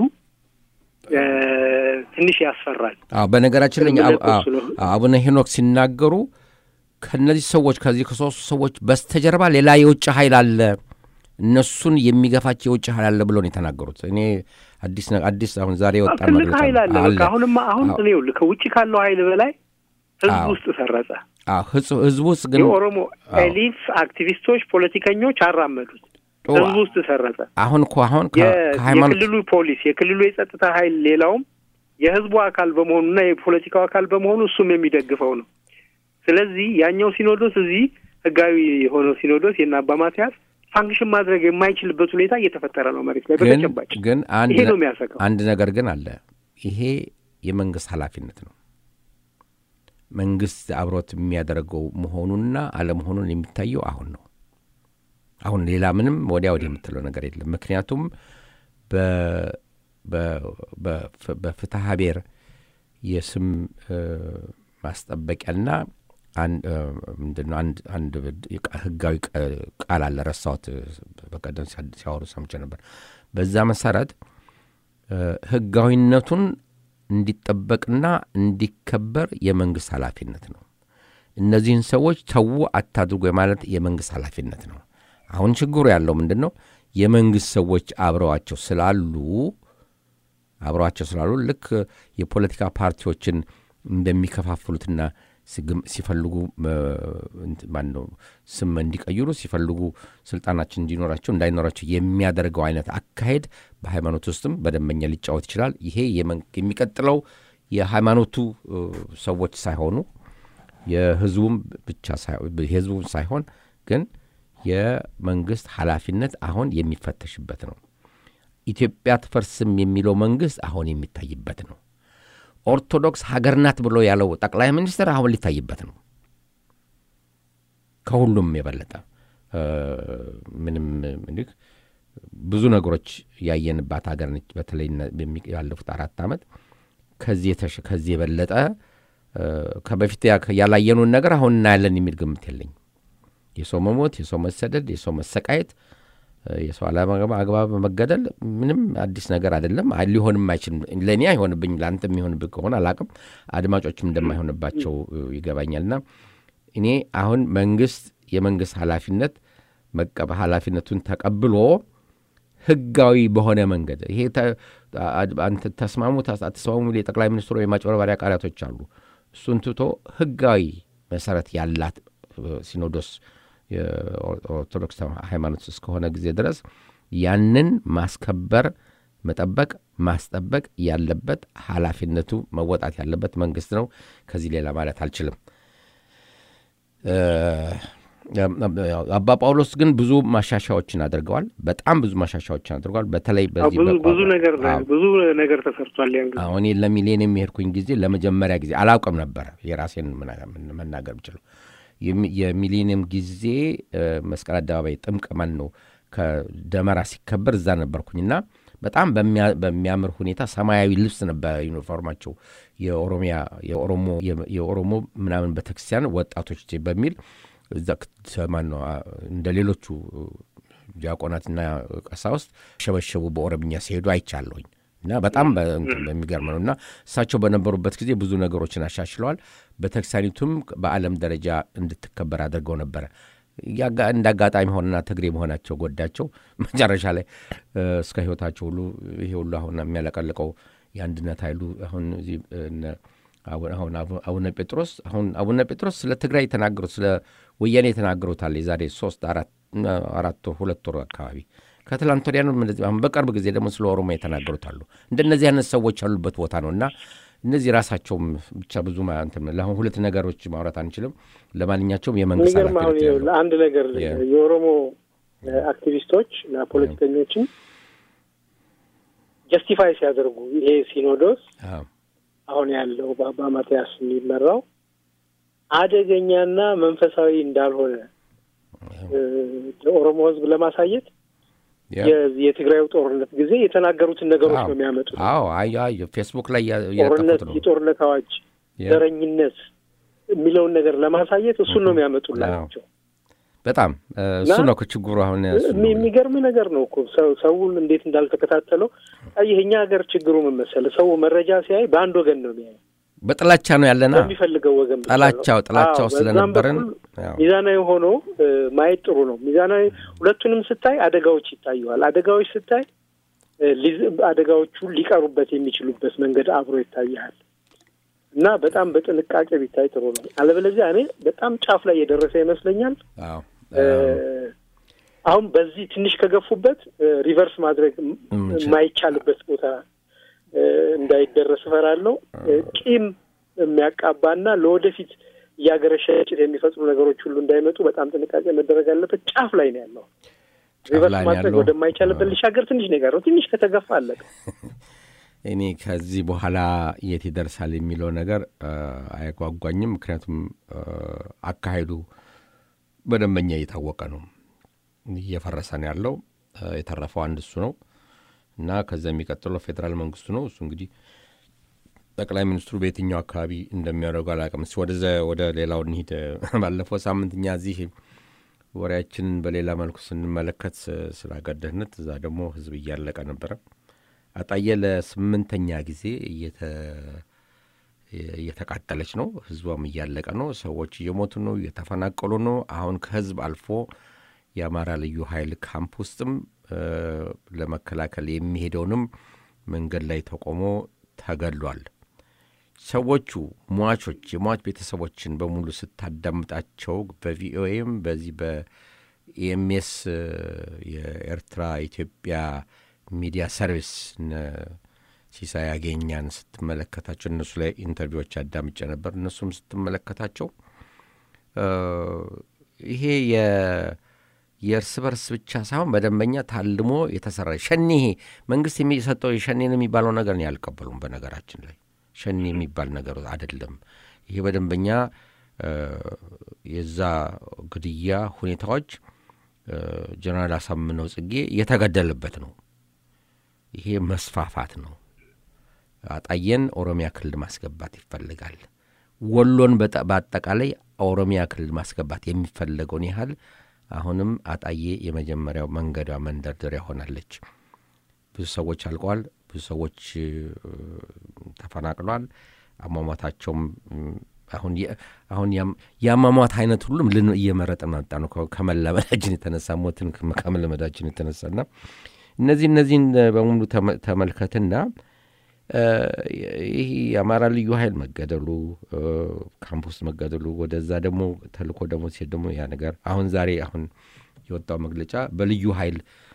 ትንሽ ያስፈራል። አዎ፣ በነገራችን ላይ አቡነ ሄኖክ ሲናገሩ ከእነዚህ ሰዎች ከዚህ ከሶስቱ ሰዎች በስተጀርባ ሌላ የውጭ ኃይል አለ፣ እነሱን የሚገፋቸው የውጭ ኃይል አለ ብሎ ነው የተናገሩት። እኔ አዲስ አዲስ አሁን ዛሬ የወጣ ትልቅ ኃይል አለ። በቃ አሁንማ አሁን ይኸውልህ ከውጭ ካለው ኃይል በላይ ህዝብ ውስጥ ሰረጸ። ህዝቡ ውስጥ ግን የኦሮሞ ኤሊት አክቲቪስቶች፣ ፖለቲከኞች አራመዱት። ህዝቡ ውስጥ ሰረጸ። አሁን እኮ አሁን የክልሉ ፖሊስ፣ የክልሉ የጸጥታ ኃይል ሌላውም የህዝቡ አካል በመሆኑና የፖለቲካው አካል በመሆኑ እሱም የሚደግፈው ነው። ስለዚህ ያኛው ሲኖዶስ እዚህ ህጋዊ የሆነው ሲኖዶስ የእነ አባ ማትያስ ፋንክሽን ማድረግ የማይችልበት ሁኔታ እየተፈጠረ ነው መሬት ላይ በተጨባጭ። ግን ይሄ ነው የሚያሰጋው። አንድ ነገር ግን አለ። ይሄ የመንግስት ኃላፊነት ነው። መንግስት አብሮት የሚያደርገው መሆኑንና አለመሆኑን የሚታየው አሁን ነው። አሁን ሌላ ምንም ወዲያ ወዲህ የምትለው ነገር የለም። ምክንያቱም በፍትሐ ብሔር የስም ማስጠበቂያና ምንድነው አንድ ህጋዊ ቃል አለ፣ ረሳሁት። በቀደም ሲያወሩ ሰምቼ ነበር። በዛ መሰረት ህጋዊነቱን እንዲጠበቅና እንዲከበር የመንግስት ኃላፊነት ነው። እነዚህን ሰዎች ተዉ አታድርጎ የማለት የመንግስት ኃላፊነት ነው። አሁን ችግሩ ያለው ምንድን ነው? የመንግስት ሰዎች አብረዋቸው ስላሉ አብረዋቸው ስላሉ ልክ የፖለቲካ ፓርቲዎችን እንደሚከፋፍሉትና ሲፈልጉ ማነው ስም እንዲቀይሩ ሲፈልጉ ስልጣናችን እንዲኖራቸው እንዳይኖራቸው የሚያደርገው አይነት አካሄድ በሃይማኖት ውስጥም በደንበኛ ሊጫወት ይችላል። ይሄ የሚቀጥለው የሃይማኖቱ ሰዎች ሳይሆኑ የህዝቡም ብቻ የህዝቡም ሳይሆን ግን የመንግስት ኃላፊነት አሁን የሚፈተሽበት ነው። ኢትዮጵያ ትፈርስም የሚለው መንግስት አሁን የሚታይበት ነው። ኦርቶዶክስ ሀገር ናት ብሎ ያለው ጠቅላይ ሚኒስትር አሁን ሊታይበት ነው። ከሁሉም የበለጠ ምንም እንዲህ ብዙ ነገሮች ያየንባት ሀገር ነች። በተለይ ያለፉት አራት ዓመት ከዚህ የበለጠ ከበፊት ያላየኑን ነገር አሁን እናያለን የሚል ግምት የለኝም። የሰው መሞት፣ የሰው መሰደድ፣ የሰው መሰቃየት፣ የሰው አለአግባብ መገደል ምንም አዲስ ነገር አይደለም። ሊሆንም አይችልም። ለእኔ አይሆንብኝ፣ ለአንተ የሚሆንብህ ከሆነ አላቅም፣ አድማጮችም እንደማይሆንባቸው ይገባኛልና እኔ አሁን መንግስት የመንግስት ኃላፊነት መቀበ ኃላፊነቱን ተቀብሎ ህጋዊ በሆነ መንገድ ይሄ ተስማሙ አትስማሙ የጠቅላይ ሚኒስትሩ የማጭበርበሪያ ቃላቶች አሉ። እሱን ትቶ ህጋዊ መሰረት ያላት ሲኖዶስ የኦርቶዶክስ ሃይማኖት እስከሆነ ጊዜ ድረስ ያንን ማስከበር፣ መጠበቅ፣ ማስጠበቅ ያለበት ኃላፊነቱ መወጣት ያለበት መንግስት ነው። ከዚህ ሌላ ማለት አልችልም። አባ ጳውሎስ ግን ብዙ ማሻሻዎችን አድርገዋል። በጣም ብዙ ማሻሻዎችን አድርገዋል። በተለይ በዚህ ብዙ ነገር ብዙ ነገር ተሰርቷል። ያን ጊዜ አሁን ለሚሊዮን የሚሄድኩኝ ጊዜ ለመጀመሪያ ጊዜ አላውቅም ነበረ የራሴን መናገር ብችለው የሚሊኒየም ጊዜ መስቀል አደባባይ ጥምቅ ማን ነው ከደመራ ሲከበር እዛ ነበርኩኝና በጣም በሚያምር ሁኔታ ሰማያዊ ልብስ ነበር ዩኒፎርማቸው የኦሮሚያ የኦሮሞ የኦሮሞ ምናምን ቤተክርስቲያን ወጣቶች በሚል እዛ ማን ነው እንደ ሌሎቹ ዲያቆናትና ቀሳውስት ሸበሸቡ በኦሮምኛ ሲሄዱ አይቻለሁኝ እና በጣም በሚገርም ነው እና እሳቸው በነበሩበት ጊዜ ብዙ ነገሮችን አሻሽለዋል። ቤተክርስቲያኒቱም በዓለም ደረጃ እንድትከበር አድርገው ነበረ። እንደ አጋጣሚ ሆነና ትግሬ መሆናቸው ጎዳቸው። መጨረሻ ላይ እስከ ህይወታቸው ሁሉ ይሄ ሁሉ አሁን የሚያለቀልቀው የአንድነት ኃይሉ አሁን እዚህ አሁን አቡነ ጴጥሮስ አሁን አቡነ ጴጥሮስ ስለ ትግራይ የተናገሩት ስለ ወያኔ የተናገሩታል የዛሬ ሶስት አራት ወር ሁለት ወር አካባቢ ከትላንት ወዲያ ነው። አሁን በቅርብ ጊዜ ደግሞ ስለ ኦሮሞ የተናገሩት አሉ። እንደነዚህ አይነት ሰዎች ያሉበት ቦታ ነው እና እነዚህ ራሳቸውም ብቻ ብዙ ለአሁን ሁለት ነገሮች ማውራት አንችልም። ለማንኛቸውም የመንግስት የሚገርም አሁን አንድ ነገር የኦሮሞ አክቲቪስቶች እና ፖለቲከኞችም ጀስቲፋይ ሲያደርጉ ይሄ ሲኖዶስ አሁን ያለው በአባ ማትያስ የሚመራው አደገኛና መንፈሳዊ እንዳልሆነ ለኦሮሞ ሕዝብ ለማሳየት የትግራዩ ጦርነት ጊዜ የተናገሩትን ነገሮች ነው የሚያመጡት። አዎ አዮ ፌስቡክ ላይ ጦርነት፣ የጦርነት አዋጅ፣ ዘረኝነት የሚለውን ነገር ለማሳየት እሱን ነው የሚያመጡላቸው። በጣም እሱ ነው ችግሩ። አሁን የሚገርም ነገር ነው እኮ ሰውን እንዴት እንዳልተከታተለው ይህ እኛ ሀገር ችግሩ ምን መሰለህ? ሰው መረጃ ሲያይ በአንድ ወገን ነው የሚያየው። በጥላቻ ነው ያለና በሚፈልገው ወገን ጥላቻው ጥላቻው ስለነበረን ሚዛናዊ ሆኖ ማየት ጥሩ ነው። ሚዛናዊ ሁለቱንም ስታይ አደጋዎች ይታዩዋል። አደጋዎች ስታይ አደጋዎቹ ሊቀሩበት የሚችሉበት መንገድ አብሮ ይታያል እና በጣም በጥንቃቄ ቢታይ ጥሩ ነው። አለበለዚያ እኔ በጣም ጫፍ ላይ የደረሰ ይመስለኛል። አሁን በዚህ ትንሽ ከገፉበት ሪቨርስ ማድረግ የማይቻልበት ቦታ እንዳይደረስ እፈራለሁ። ቂም የሚያቃባና ለወደፊት እያገረሸ ጭት የሚፈጥሩ ነገሮች ሁሉ እንዳይመጡ በጣም ጥንቃቄ መደረግ አለበት። ጫፍ ላይ ነው ያለው። ሪቨርስ ማድረግ ወደማይቻልበት ሊሻገር ትንሽ ነገር ነው። ትንሽ ከተገፋ አለቀ። እኔ ከዚህ በኋላ የት ይደርሳል የሚለው ነገር አያጓጓኝም። ምክንያቱም አካሄዱ በደንበኛ እየታወቀ ነው፣ እየፈረሰ ነው ያለው። የተረፈው አንድ እሱ ነው እና ከዛ የሚቀጥለው ፌዴራል መንግስቱ ነው። እሱ እንግዲህ ጠቅላይ ሚኒስትሩ በየትኛው አካባቢ እንደሚያደርጉ አላውቅም። እስኪ ወደዛ ወደ ሌላው እንሂድ። ባለፈው ሳምንት እኛ እዚህ ወሬያችንን በሌላ መልኩ ስንመለከት ስለ አገር ደህንነት፣ እዛ ደግሞ ህዝብ እያለቀ ነበረ። አጣዬ ለስምንተኛ ጊዜ እየተቃጠለች ነው። ህዝቧም እያለቀ ነው። ሰዎች እየሞቱ ነው፣ እየተፈናቀሉ ነው። አሁን ከህዝብ አልፎ የአማራ ልዩ ኃይል ካምፕ ውስጥም ለመከላከል የሚሄደውንም መንገድ ላይ ተቆሞ ተገሏል። ሰዎቹ ሟቾች፣ የሟች ቤተሰቦችን በሙሉ ስታዳምጣቸው በቪኦኤም በዚህ በኢኤምኤስ የኤርትራ ኢትዮጵያ ሚዲያ ሰርቪስ ሲሳይ ያገኛን ስትመለከታቸው እነሱ ላይ ኢንተርቪዎች አዳምጬ ነበር። እነሱም ስትመለከታቸው ይሄ የእርስ በርስ ብቻ ሳይሆን በደንበኛ ታልሞ የተሰራ ሸኔ ይሄ መንግስት የሚሰጠው ሸኔን የሚባለው ነገር ነው ያልቀበሉም። በነገራችን ላይ ሸኔ የሚባል ነገር አይደለም። ይሄ በደንበኛ የዛ ግድያ ሁኔታዎች ጀነራል አሳምነው ጽጌ የተገደለበት ነው። ይሄ መስፋፋት ነው። አጣየን ኦሮሚያ ክልል ማስገባት ይፈልጋል። ወሎን በአጠቃላይ ኦሮሚያ ክልል ማስገባት የሚፈለገውን ያህል አሁንም አጣዬ የመጀመሪያው መንገዷ መንደርደሪያ ሆናለች። ብዙ ሰዎች አልቀዋል። ብዙ ሰዎች ተፈናቅሏል። አሟሟታቸውም አሁን አሁን የአሟሟት አይነት ሁሉም ልን እየመረጠ መጣ ነው ከመለመዳችን የተነሳ ሞትን ከመለመዳችን የተነሳና እነዚህ እነዚህን በሙሉ ተመልከትና ይህ የአማራ ልዩ ኃይል መገደሉ ካምፕ ውስጥ መገደሉ ወደዛ ደግሞ ተልኮ ደግሞ ሲሄድ ደግሞ ያ ነገር አሁን ዛሬ አሁን የወጣው መግለጫ በልዩ ኃይል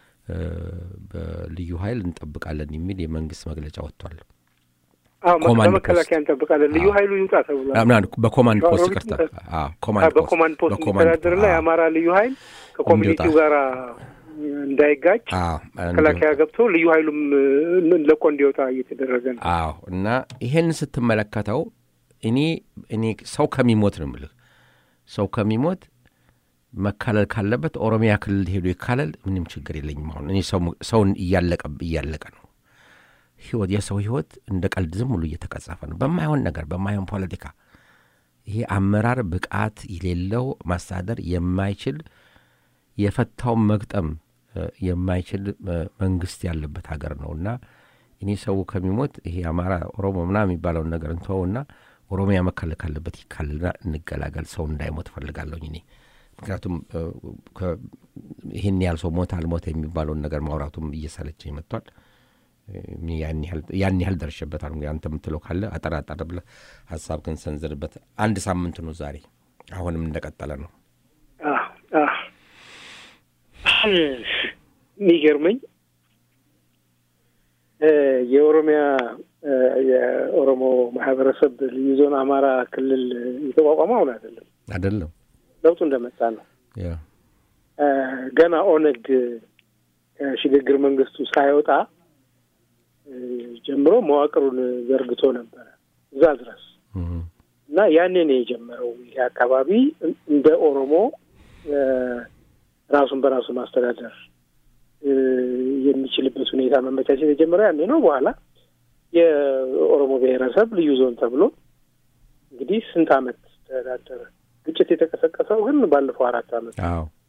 በልዩ ኃይል እንጠብቃለን የሚል የመንግስት መግለጫ ወጥቷል። በመከላከያ እንጠብቃለን ልዩ ኃይሉ ይውጣ ተብሏል። በኮማንድ ፖስት ይቅርታ፣ በኮማንድ ፖስት የሚተዳደርና የአማራ ልዩ ኃይል ከኮሚኒቲው ጋር እንዳይጋጭ መከላከያ ገብቶ ልዩ ኃይሉም ለቆ እንዲወጣ እየተደረገ ነው። አዎ እና ይሄን ስትመለከተው እኔ እኔ ሰው ከሚሞት ነው የምልህ ሰው ከሚሞት መካለል ካለበት ኦሮሚያ ክልል ሄዶ ይካለል፣ ምንም ችግር የለኝም። አሁን እኔ ሰውን እያለቀ እያለቀ ነው ህይወት የሰው ህይወት እንደ ቀልድ ዝም ብሎ እየተቀጸፈ ነው በማይሆን ነገር በማይሆን ፖለቲካ። ይሄ አመራር ብቃት የሌለው ማስተዳደር የማይችል የፈታውን መግጠም የማይችል መንግስት ያለበት ሀገር ነው እና እኔ ሰው ከሚሞት ይሄ አማራ ኦሮሞ ምናምን የሚባለውን ነገር እንተወውና ኦሮሚያ መካለል ካለበት ይካልና እንገላገል። ሰው እንዳይሞት እፈልጋለሁኝ እኔ ምክንያቱም ይህን ያህል ሰው ሞት አልሞት የሚባለውን ነገር ማውራቱም እየሰለቸኝ መጥቷል። ያን ያህል ደርሼበታል። አንተ የምትለው ካለ አጠር አጠር ብለህ ሀሳብ ግን ሰንዝርበት። አንድ ሳምንት ነው ዛሬ፣ አሁንም እንደቀጠለ ነው። የሚገርመኝ የኦሮሚያ የኦሮሞ ማህበረሰብ ልዩ ዞን አማራ ክልል የተቋቋመው አሁን አይደለም አይደለም ለውጡ እንደመጣ ነው። ገና ኦነግ ከሽግግር መንግስቱ ሳይወጣ ጀምሮ መዋቅሩን ዘርግቶ ነበረ እዛ ድረስ እና ያኔ ነው የጀመረው። ይሄ አካባቢ እንደ ኦሮሞ ራሱን በራሱ ማስተዳደር የሚችልበት ሁኔታ መመቻቸት የጀመረው ያኔ ነው። በኋላ የኦሮሞ ብሔረሰብ ልዩ ዞን ተብሎ እንግዲህ ስንት ዓመት ተዳደረ። ግጭት የተቀሰቀሰው ግን ባለፈው አራት ዓመት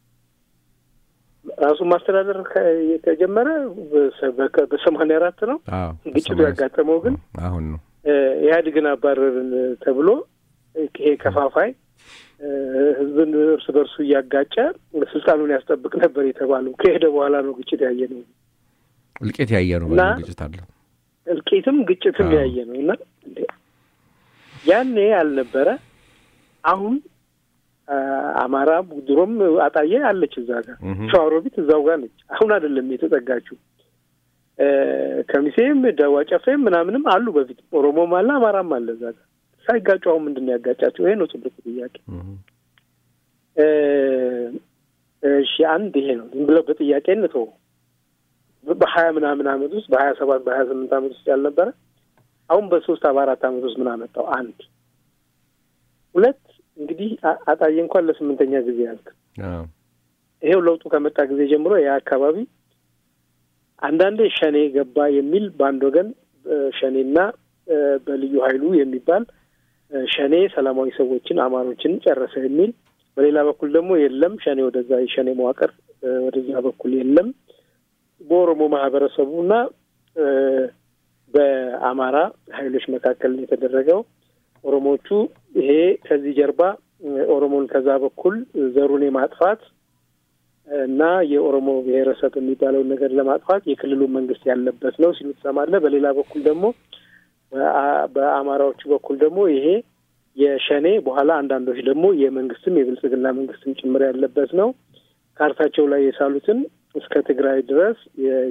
ራሱን ማስተዳደር ከጀመረ በሰማንያ አራት ነው። ግጭቱ ያጋጠመው ግን አሁን ነው። ኢህአዴግን አባረርን ተብሎ ይሄ ከፋፋይ ህዝብን እርስ በርሱ እያጋጨ ስልጣኑን ያስጠብቅ ነበር የተባለው ከሄደ በኋላ ነው ግጭት ያየ ነው። እልቂት ያየ ነው። እና ግጭት አለ። እልቂትም ግጭትም ያየ ነው እና ያኔ ያልነበረ አሁን አማራ ድሮም አጣዬ አለች እዛ ጋር ሸዋሮቢት እዛው ጋር ነች። አሁን አይደለም የተጠጋችው። ከሚሴም ዳዋ ጨፌም ምናምንም አሉ በፊት ኦሮሞም አለ አማራም አለ እዛ ጋር ሳይጋጩ አሁን ምንድን ነው ያጋጫቸው? ይሄ ነው ትልቁ ጥያቄ። እሺ አንድ ይሄ ነው ዝም ብለው በጥያቄነት በሀያ ምናምን አመት ውስጥ በሀያ ሰባት በሀያ ስምንት አመት ውስጥ ያልነበረ አሁን በሶስት በአራት አመት ውስጥ ምን አመጣው? አንድ ሁለት እንግዲህ አጣዬ እንኳን ለስምንተኛ ጊዜ ያልክ ይሄው ለውጡ ከመጣ ጊዜ ጀምሮ ያ አካባቢ አንዳንዴ ሸኔ ገባ የሚል በአንድ ወገን ሸኔና በልዩ ኃይሉ የሚባል ሸኔ ሰላማዊ ሰዎችን አማሮችን ጨረሰ የሚል፣ በሌላ በኩል ደግሞ የለም ሸኔ ወደዛ የሸኔ መዋቅር ወደዛ በኩል የለም በኦሮሞ ማህበረሰቡና በአማራ ኃይሎች መካከል የተደረገው ኦሮሞቹ ይሄ ከዚህ ጀርባ ኦሮሞን ከዛ በኩል ዘሩን የማጥፋት እና የኦሮሞ ብሔረሰብ የሚባለውን ነገር ለማጥፋት የክልሉ መንግስት ያለበት ነው ሲሉ ትሰማለህ። በሌላ በኩል ደግሞ በአማራዎቹ በኩል ደግሞ ይሄ የሸኔ በኋላ አንዳንዶች ደግሞ የመንግስትም የብልጽግና መንግስትም ጭምር ያለበት ነው። ካርታቸው ላይ የሳሉትን እስከ ትግራይ ድረስ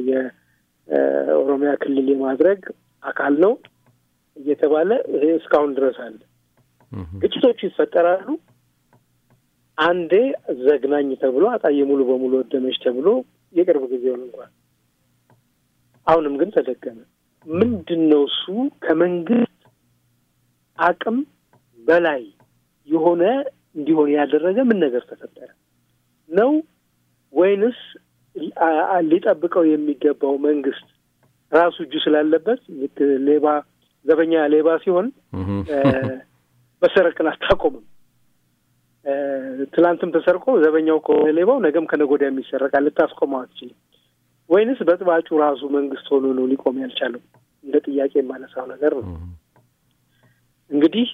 የኦሮሚያ ክልል የማድረግ አካል ነው እየተባለ ይሄ እስካሁን ድረስ አለ። ግጭቶቹ ይፈጠራሉ። አንዴ ዘግናኝ ተብሎ አጣዬ ሙሉ በሙሉ ወደመች ተብሎ የቅርብ ጊዜውን እንኳን አሁንም ግን ተደገመ። ምንድን ነው እሱ ከመንግስት አቅም በላይ የሆነ እንዲሆን ያደረገ ምን ነገር ተፈጠረ ነው ወይንስ ሊጠብቀው የሚገባው መንግስት ራሱ እጁ ስላለበት ልክ ሌባ ዘበኛ ሌባ ሲሆን መሰረቅን አታቆምም። ትላንትም ተሰርቆ ዘበኛው ከሆነ ሌባው ነገም ከነገ ወዲያ የሚሰረቃል፣ ልታስቆመው አትችልም። ወይንስ በጥባጩ ራሱ መንግስት ሆኖ ነው ሊቆም ያልቻለው? እንደ ጥያቄ የማነሳው ነገር ነው። እንግዲህ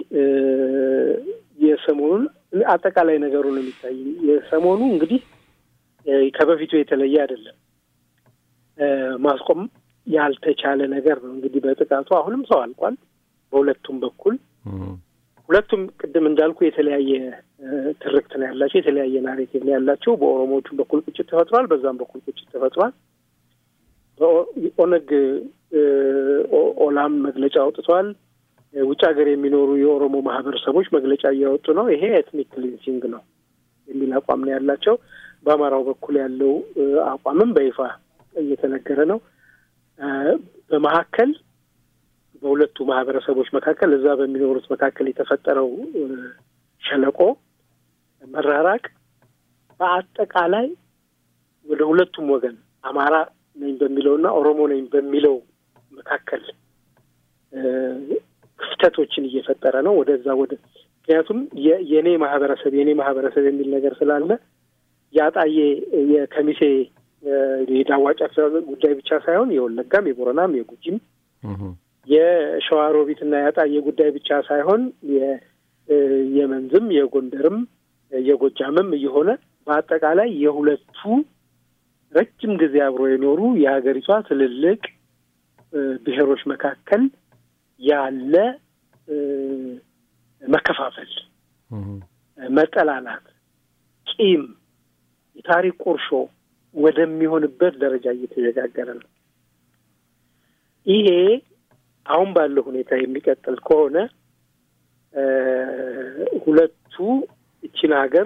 የሰሞኑን አጠቃላይ ነገሩ ነው የሚታይ። የሰሞኑ እንግዲህ ከበፊቱ የተለየ አይደለም። ማስቆም ያልተቻለ ነገር ነው። እንግዲህ በጥቃቱ አሁንም ሰው አልቋል በሁለቱም በኩል። ሁለቱም ቅድም እንዳልኩ የተለያየ ትርክት ነው ያላቸው፣ የተለያየ ናሬቲቭ ነው ያላቸው። በኦሮሞዎቹም በኩል ቁጭት ተፈጥሯል፣ በዛም በኩል ቁጭት ተፈጥሯል። ኦነግ ኦላም መግለጫ አውጥቷል። ውጭ ሀገር የሚኖሩ የኦሮሞ ማህበረሰቦች መግለጫ እያወጡ ነው። ይሄ ኤትኒክ ክሊንሲንግ ነው የሚል አቋም ነው ያላቸው። በአማራው በኩል ያለው አቋምም በይፋ እየተነገረ ነው። በመካከል በሁለቱ ማህበረሰቦች መካከል እዛ በሚኖሩት መካከል የተፈጠረው ሸለቆ መራራቅ በአጠቃላይ ወደ ሁለቱም ወገን አማራ ነኝ በሚለውና ኦሮሞ ነኝ በሚለው መካከል ክፍተቶችን እየፈጠረ ነው። ወደዛ ወደ ምክንያቱም የእኔ ማህበረሰብ የእኔ ማህበረሰብ የሚል ነገር ስላለ የአጣዬ የከሚሴ የዳዋ ጨፌ ጉዳይ ብቻ ሳይሆን የወለጋም የቦረናም የጉጂም የሸዋሮቢትና የአጣዬ ጉዳይ ብቻ ሳይሆን የመንዝም የጎንደርም የጎጃምም እየሆነ በአጠቃላይ የሁለቱ ረጅም ጊዜ አብሮ የኖሩ የሀገሪቷ ትልልቅ ብሔሮች መካከል ያለ መከፋፈል፣ መጠላላት፣ ቂም፣ የታሪክ ቁርሾ ወደሚሆንበት ደረጃ እየተሸጋገረ ነው። ይሄ አሁን ባለው ሁኔታ የሚቀጥል ከሆነ ሁለቱ እችን ሀገር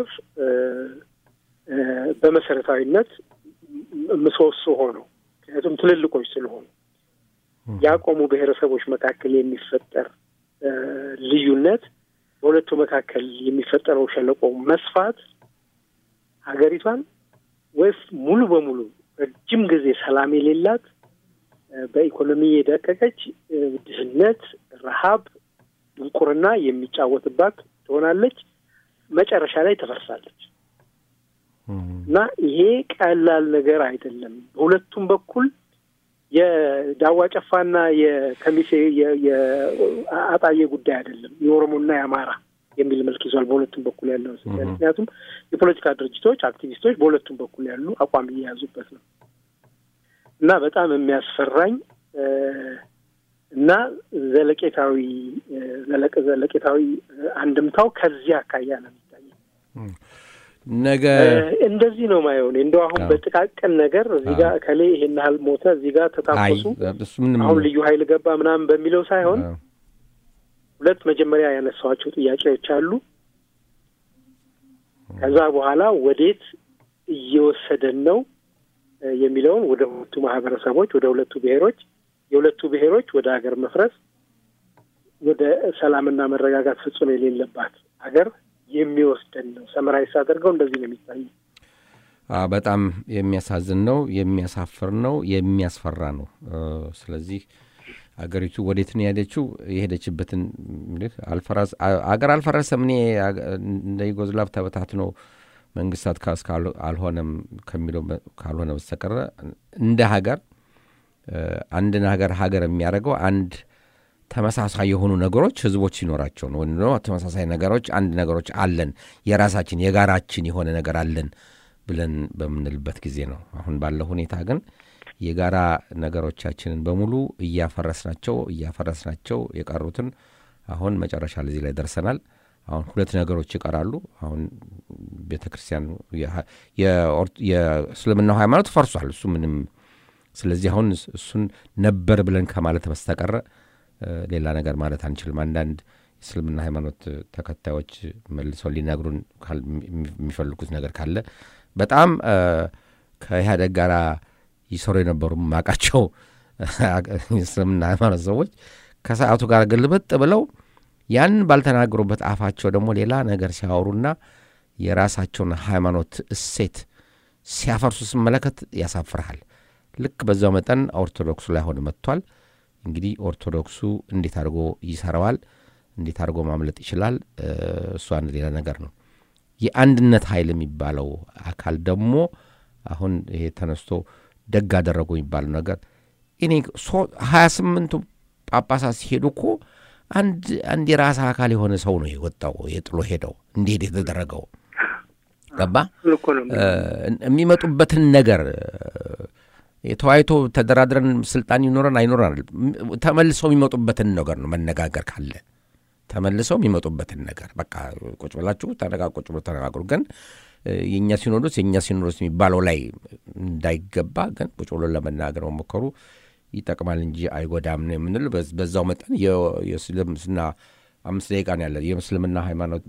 በመሰረታዊነት ምሰሶ ሆነው ምክንያቱም ትልልቆች ስለሆኑ ያቆሙ ብሔረሰቦች መካከል የሚፈጠር ልዩነት በሁለቱ መካከል የሚፈጠረው ሸለቆ መስፋት ሀገሪቷን ወይስ ሙሉ በሙሉ ረጅም ጊዜ ሰላም የሌላት በኢኮኖሚ የደቀቀች ድህነት፣ ረሃብ፣ ድንቁርና የሚጫወትባት ትሆናለች። መጨረሻ ላይ ትፈርሳለች እና ይሄ ቀላል ነገር አይደለም። በሁለቱም በኩል የዳዋ ጨፋና የከሚሴ የአጣዬ ጉዳይ አይደለም። የኦሮሞና የአማራ የሚል መልክ ይዟል በሁለቱም በኩል ያለው ምክንያቱም የፖለቲካ ድርጅቶች፣ አክቲቪስቶች በሁለቱም በኩል ያሉ አቋም እየያዙበት ነው እና በጣም የሚያስፈራኝ እና ዘለቄታዊ ዘለቄታዊ አንድምታው ከዚህ አካያ ነው የሚታየው። ነገ እንደዚህ ነው ማየው። እንደው አሁን በጥቃቅን ነገር እዚህ ጋር እከሌ ይሄን ያህል ሞተ፣ እዚህ ጋር ተታኮሱ፣ አሁን ልዩ ኃይል ገባ ምናምን በሚለው ሳይሆን ሁለት መጀመሪያ ያነሳኋቸው ጥያቄዎች አሉ። ከዛ በኋላ ወዴት እየወሰደን ነው የሚለውን ወደ ሁለቱ ማህበረሰቦች፣ ወደ ሁለቱ ብሔሮች፣ የሁለቱ ብሔሮች ወደ ሀገር መፍረስ፣ ወደ ሰላምና መረጋጋት ፍጹም የሌለባት ሀገር የሚወስደን ነው። ሰመራዊስ አድርገው እንደዚህ ነው የሚታየው። በጣም የሚያሳዝን ነው፣ የሚያሳፍር ነው፣ የሚያስፈራ ነው። ስለዚህ አገሪቱ ወዴት ነው የሄደችው? የሄደችበትን አገር አልፈረሰም። እኔ እንደ ዩጎዝላቭ ተበታትኖ መንግስታት ካስ አልሆነም ከሚለው ካልሆነ በስተቀረ እንደ ሀገር አንድን ሀገር ሀገር የሚያደርገው አንድ ተመሳሳይ የሆኑ ነገሮች ህዝቦች ሲኖራቸው ነው። ወይም ተመሳሳይ ነገሮች አንድ ነገሮች አለን የራሳችን የጋራችን የሆነ ነገር አለን ብለን በምንልበት ጊዜ ነው። አሁን ባለው ሁኔታ ግን የጋራ ነገሮቻችንን በሙሉ እያፈረስናቸው እያፈረስናቸው የቀሩትን አሁን መጨረሻ ለዚህ ላይ ደርሰናል። አሁን ሁለት ነገሮች ይቀራሉ። አሁን ቤተ ክርስቲያን የእስልምናው ሃይማኖት ፈርሷል። እሱ ምንም ስለዚህ አሁን እሱን ነበር ብለን ከማለት በስተቀረ ሌላ ነገር ማለት አንችልም። አንዳንድ የእስልምና ሃይማኖት ተከታዮች መልሰው ሊነግሩን የሚፈልጉት ነገር ካለ በጣም ከኢህአደግ ጋር ይሰሩ የነበሩ ማቃቸው የእስልምና ሃይማኖት ሰዎች ከሰዓቱ ጋር ግልብጥ ብለው ያን ባልተናገሩበት አፋቸው ደግሞ ሌላ ነገር ሲያወሩና የራሳቸውን ሃይማኖት እሴት ሲያፈርሱ ስመለከት ያሳፍርሃል። ልክ በዛው መጠን ኦርቶዶክሱ ላይ ሆነ መጥቷል። እንግዲህ ኦርቶዶክሱ እንዴት አድርጎ ይሰራዋል? እንዴት አድርጎ ማምለጥ ይችላል? እሱ አንድ ሌላ ነገር ነው። የአንድነት ኃይል የሚባለው አካል ደግሞ አሁን ይሄ ተነስቶ ደግ አደረጉ የሚባለው ነገር እኔ ሀያ ስምንቱ ጳጳሳት ሲሄዱ እኮ አንድ አንድ የራስ አካል የሆነ ሰው ነው የወጣው የጥሎ ሄደው እንዲሄድ የተደረገው ገባ የሚመጡበትን ነገር የተዋይቶ ተደራድረን ስልጣን ይኖረን አይኖረን ተመልሰው የሚመጡበትን ነገር ነው መነጋገር ካለ ተመልሰው የሚመጡበትን ነገር በቃ ቁጭ ብላችሁ ተነጋ ቁጭ ብሎ ተነጋግሩ። ግን የእኛ ሲኖዶስ የእኛ ሲኖዶስ የሚባለው ላይ እንዳይገባ ግን ቁጭ ብሎ ለመናገር መሞከሩ ይጠቅማል እንጂ አይጎዳም ነው የምንል። በዛው መጠን የእስልምና አምስት ደቂቃ ነው ያለ የምስልምና ሃይማኖት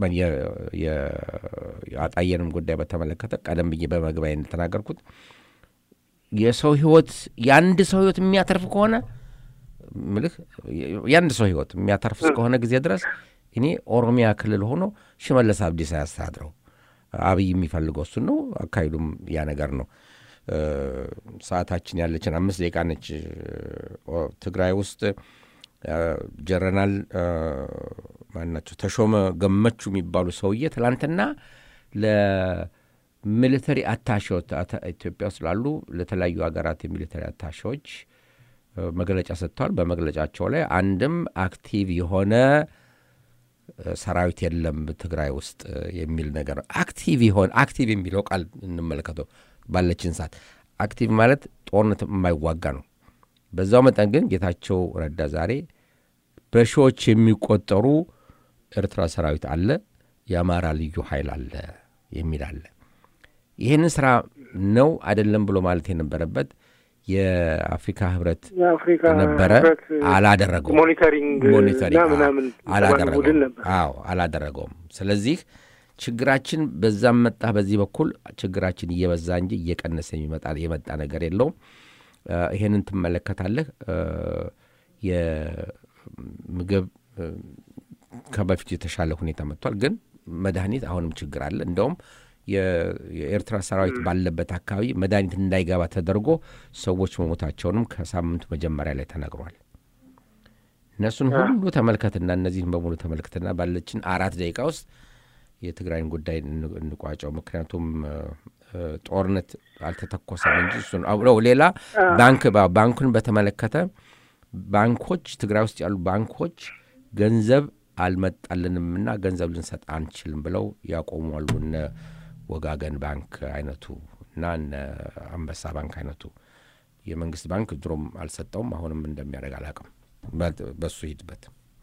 የአጣየንም ጉዳይ በተመለከተ ቀደም ብዬ በመግቢያ እንደተናገርኩት የሰው ህይወት የአንድ ሰው ህይወት የሚያተርፍ ከሆነ ምልህ የአንድ ሰው ህይወት የሚያተርፍ እስከሆነ ጊዜ ድረስ እኔ ኦሮሚያ ክልል ሆኖ ሽመለስ አብዲሳ ያስተዳድረው። አብይ የሚፈልገው እሱን ነው። አካሄዱም ያ ነገር ነው። ሰዓታችን ያለችን አምስት ደቂቃ ነች። ትግራይ ውስጥ ጀረናል ማናቸው ተሾመ ገመቹ የሚባሉ ሰውዬ ትላንትና ለሚሊተሪ አታሼዎች ኢትዮጵያ ውስጥ ላሉ ለተለያዩ ሀገራት የሚሊተሪ አታሼዎች መግለጫ ሰጥተዋል። በመግለጫቸው ላይ አንድም አክቲቭ የሆነ ሰራዊት የለም ትግራይ ውስጥ የሚል ነገር ነው። አክቲቭ የሆነ አክቲቭ የሚለው ቃል እንመለከተው ባለችን ሰዓት አክቲቭ ማለት ጦርነት የማይዋጋ ነው። በዛው መጠን ግን ጌታቸው ረዳ ዛሬ በሺዎች የሚቆጠሩ ኤርትራ ሰራዊት አለ፣ የአማራ ልዩ ኃይል አለ የሚል አለ። ይህንን ስራ ነው አይደለም ብሎ ማለት የነበረበት የአፍሪካ ህብረት የአፍሪካ ነበረ ህብረት አላደረገውም። ሞኒተሪንግ ሞኒተሪንግ እና ምናምን የተባለ አላደረገውም። ቡድን ነበር። አዎ አላደረገውም። ስለዚህ ችግራችን በዛም መጣ በዚህ በኩል ችግራችን እየበዛ እንጂ እየቀነሰ የሚመጣ የመጣ ነገር የለውም። እ፣ ይሄንን ትመለከታለህ። እ፣ የምግብ እ፣ ከበፊቱ የተሻለ ሁኔታ መጥቷል። ግን መድኃኒት አሁንም ችግር አለ። እንደውም የ- የኤርትራ ሰራዊት ባለበት አካባቢ መድኃኒት እንዳይገባ ተደርጎ ሰዎች መሞታቸውንም ከሳምንቱ መጀመሪያ ላይ ተነግሯል። እነሱን ሁሉ ተመልከትና እነዚህን በሙሉ ተመልከትና ባለችን አራት ደቂቃ ውስጥ የትግራይን ጉዳይ እን- እንቋጨው። ምክንያቱም እ፣ እ፣ ጦርነት አልተተኮሰም እንጂ እሱን አብረው ሌላ ባንክ ባ- ባንኩን በተመለከተ ባንኮች ትግራይ ውስጥ ያሉ ባንኮች ገንዘብ አልመጣልንምና ገንዘብ ልንሰጥ አንችልም ብለው ያቆሟሉ። እነ ወጋገን ባንክ አይነቱ እና እነ አንበሳ ባንክ አይነቱ የመንግስት ባንክ ድሮም አልሰጠውም። አሁንም እንደሚያደርግ አላውቅም። በ- በሱ ሂድበት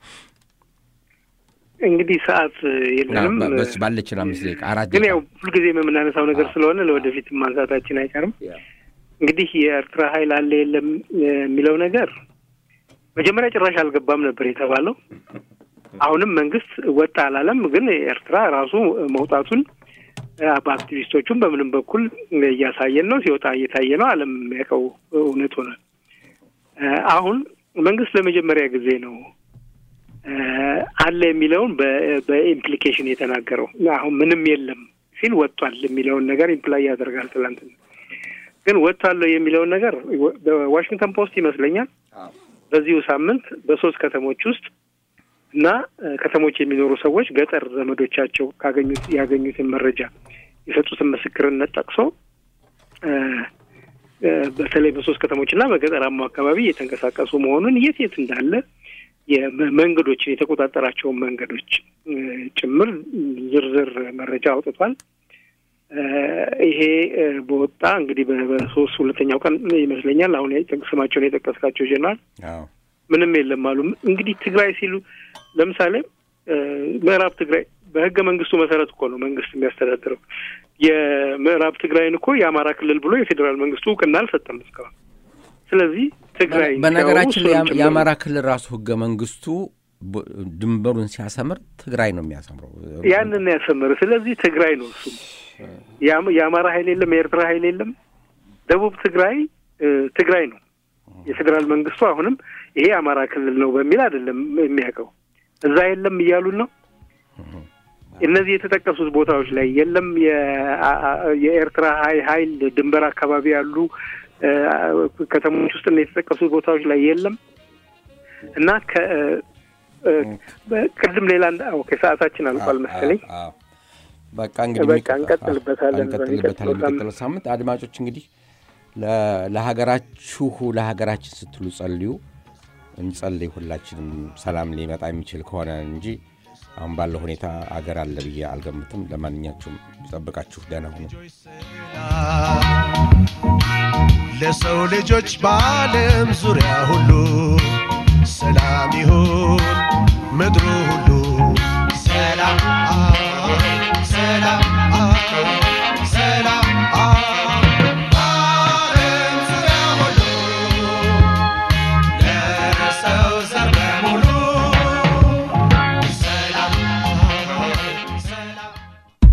እንግዲህ ሰዓት የለንም። ባ- በስ- ባለችን አምስት ደቂቃ አራት ግን ደቂቃ ያው ሁልጊዜም የምናነሳው ነገር ስለሆነ ለወደፊት ማንሳታችን አይቀርም። እንግዲህ የኤርትራ ኃይል አለ የለም የሚለው ነገር መጀመሪያ ጭራሽ አልገባም ነበር የተባለው። አሁንም መንግስት ወጣ አላለም። ግን ኤርትራ ራሱ መውጣቱን እ፣ በአክቲቪስቶቹም በምንም በኩል እያሳየን ነው። ሲወጣ እየታየ ነው። ዓለም የሚያውቀው እውነት ሆነ። እ፣ አሁን መንግስት ለመጀመሪያ ጊዜ ነው እ፣ አለ የሚለውን በ- በኢምፕሊኬሽን የተናገረው። አሁን ምንም የለም ሲል ወጥቷል የሚለውን ነገር ኢምፕላይ ያደርጋል። ትላንትና ግን ወጥቷለሁ የሚለውን ነገር በዋሽንግተን ፖስት ይመስለኛል በዚሁ ሳምንት በሶስት ከተሞች ውስጥ እና እ፣ ከተሞች የሚኖሩ ሰዎች ገጠር ዘመዶቻቸው ካገኙት ያገኙትን መረጃ የሰጡትን ምስክርነት ጠቅሶ እ፣ እ፣ በተለይ በሶስት ከተሞች እና በገጠራማው አካባቢ እየተንቀሳቀሱ መሆኑን የት የት እንዳለ የመ- መንገዶችን የተቆጣጠራቸውን መንገዶች እ፣ ጭምር ዝርዝር መረጃ አውጥቷል። እ፣ ይሄ እ፣ በወጣ እንግዲህ በ- በሶስት ሁለተኛው ቀን ይመስለኛል አሁን የጠቅ- ስማቸውን የጠቀስካቸው ጀነራል አዎ ምንም የለም አሉ። እንግዲህ ትግራይ ሲሉ ለምሳሌ እ፣ ምዕራብ ትግራይ በህገ መንግስቱ መሰረት እኮ ነው መንግስት የሚያስተዳድረው። የምዕራብ ትግራይን እኮ የአማራ ክልል ብሎ የፌዴራል መንግስቱ እውቅና አልሰጠም እስካሁን። ስለዚህ ትግራይ በነገራችን ላይ ሲያወሩ የአም- እሱንም የአማራ ክልል ራሱ ህገ መንግስቱ ብ- ድንበሩን ሲያሰምር ትግራይ ነው የሚያሰምረው። ያንን ያሰመረ። ስለዚህ ትግራይ ነው እሱም። የአም- የአማራ ኃይል የለም፣ የኤርትራ ኃይል የለም። ደቡብ ትግራይ እ፣ ትግራይ ነው። የፌዴራል መንግስቱ አሁንም ይሄ የአማራ ክልል ነው በሚል አይደለም የሚያውቀው። እዛ የለም እያሉን ነው። እነዚህ የተጠቀሱት ቦታዎች ላይ የለም የአ- አ- የኤርትራ ሀይ ሀይል ድንበር አካባቢ ያሉ እ፣ ከተሞች ውስጥ እና የተጠቀሱት ቦታዎች ላይ የለም እና ከ እ፣ በ- ቅድም ሌላ እንዳ- ኦኬ ሰዓታችን አልቋል መሰለኝ። አዎ፣ አዎ። በቃ እንግዲህ በቃ የሚቀ- እንቀጥልበታለን እንቀጥልበታለን በሚቀጥለው የሚቀጥለው ሳምንት አድማጮች እንግዲህ ለ- ለሀገራችሁ ለሀገራችን ስትሉ ጸልዩ እንጸልይ ሁላችንም ሰላም ሊመጣ የሚችል ከሆነ እንጂ አሁን ባለው ሁኔታ አገር አለ ብዬ አልገምትም ለማንኛችሁም ይጠብቃችሁ ደህና ሁኑ ለሰው ልጆች በዓለም ዙሪያ ሁሉ ሰላም ይሁን ምድሩ ሁሉ ሰላም ሰላም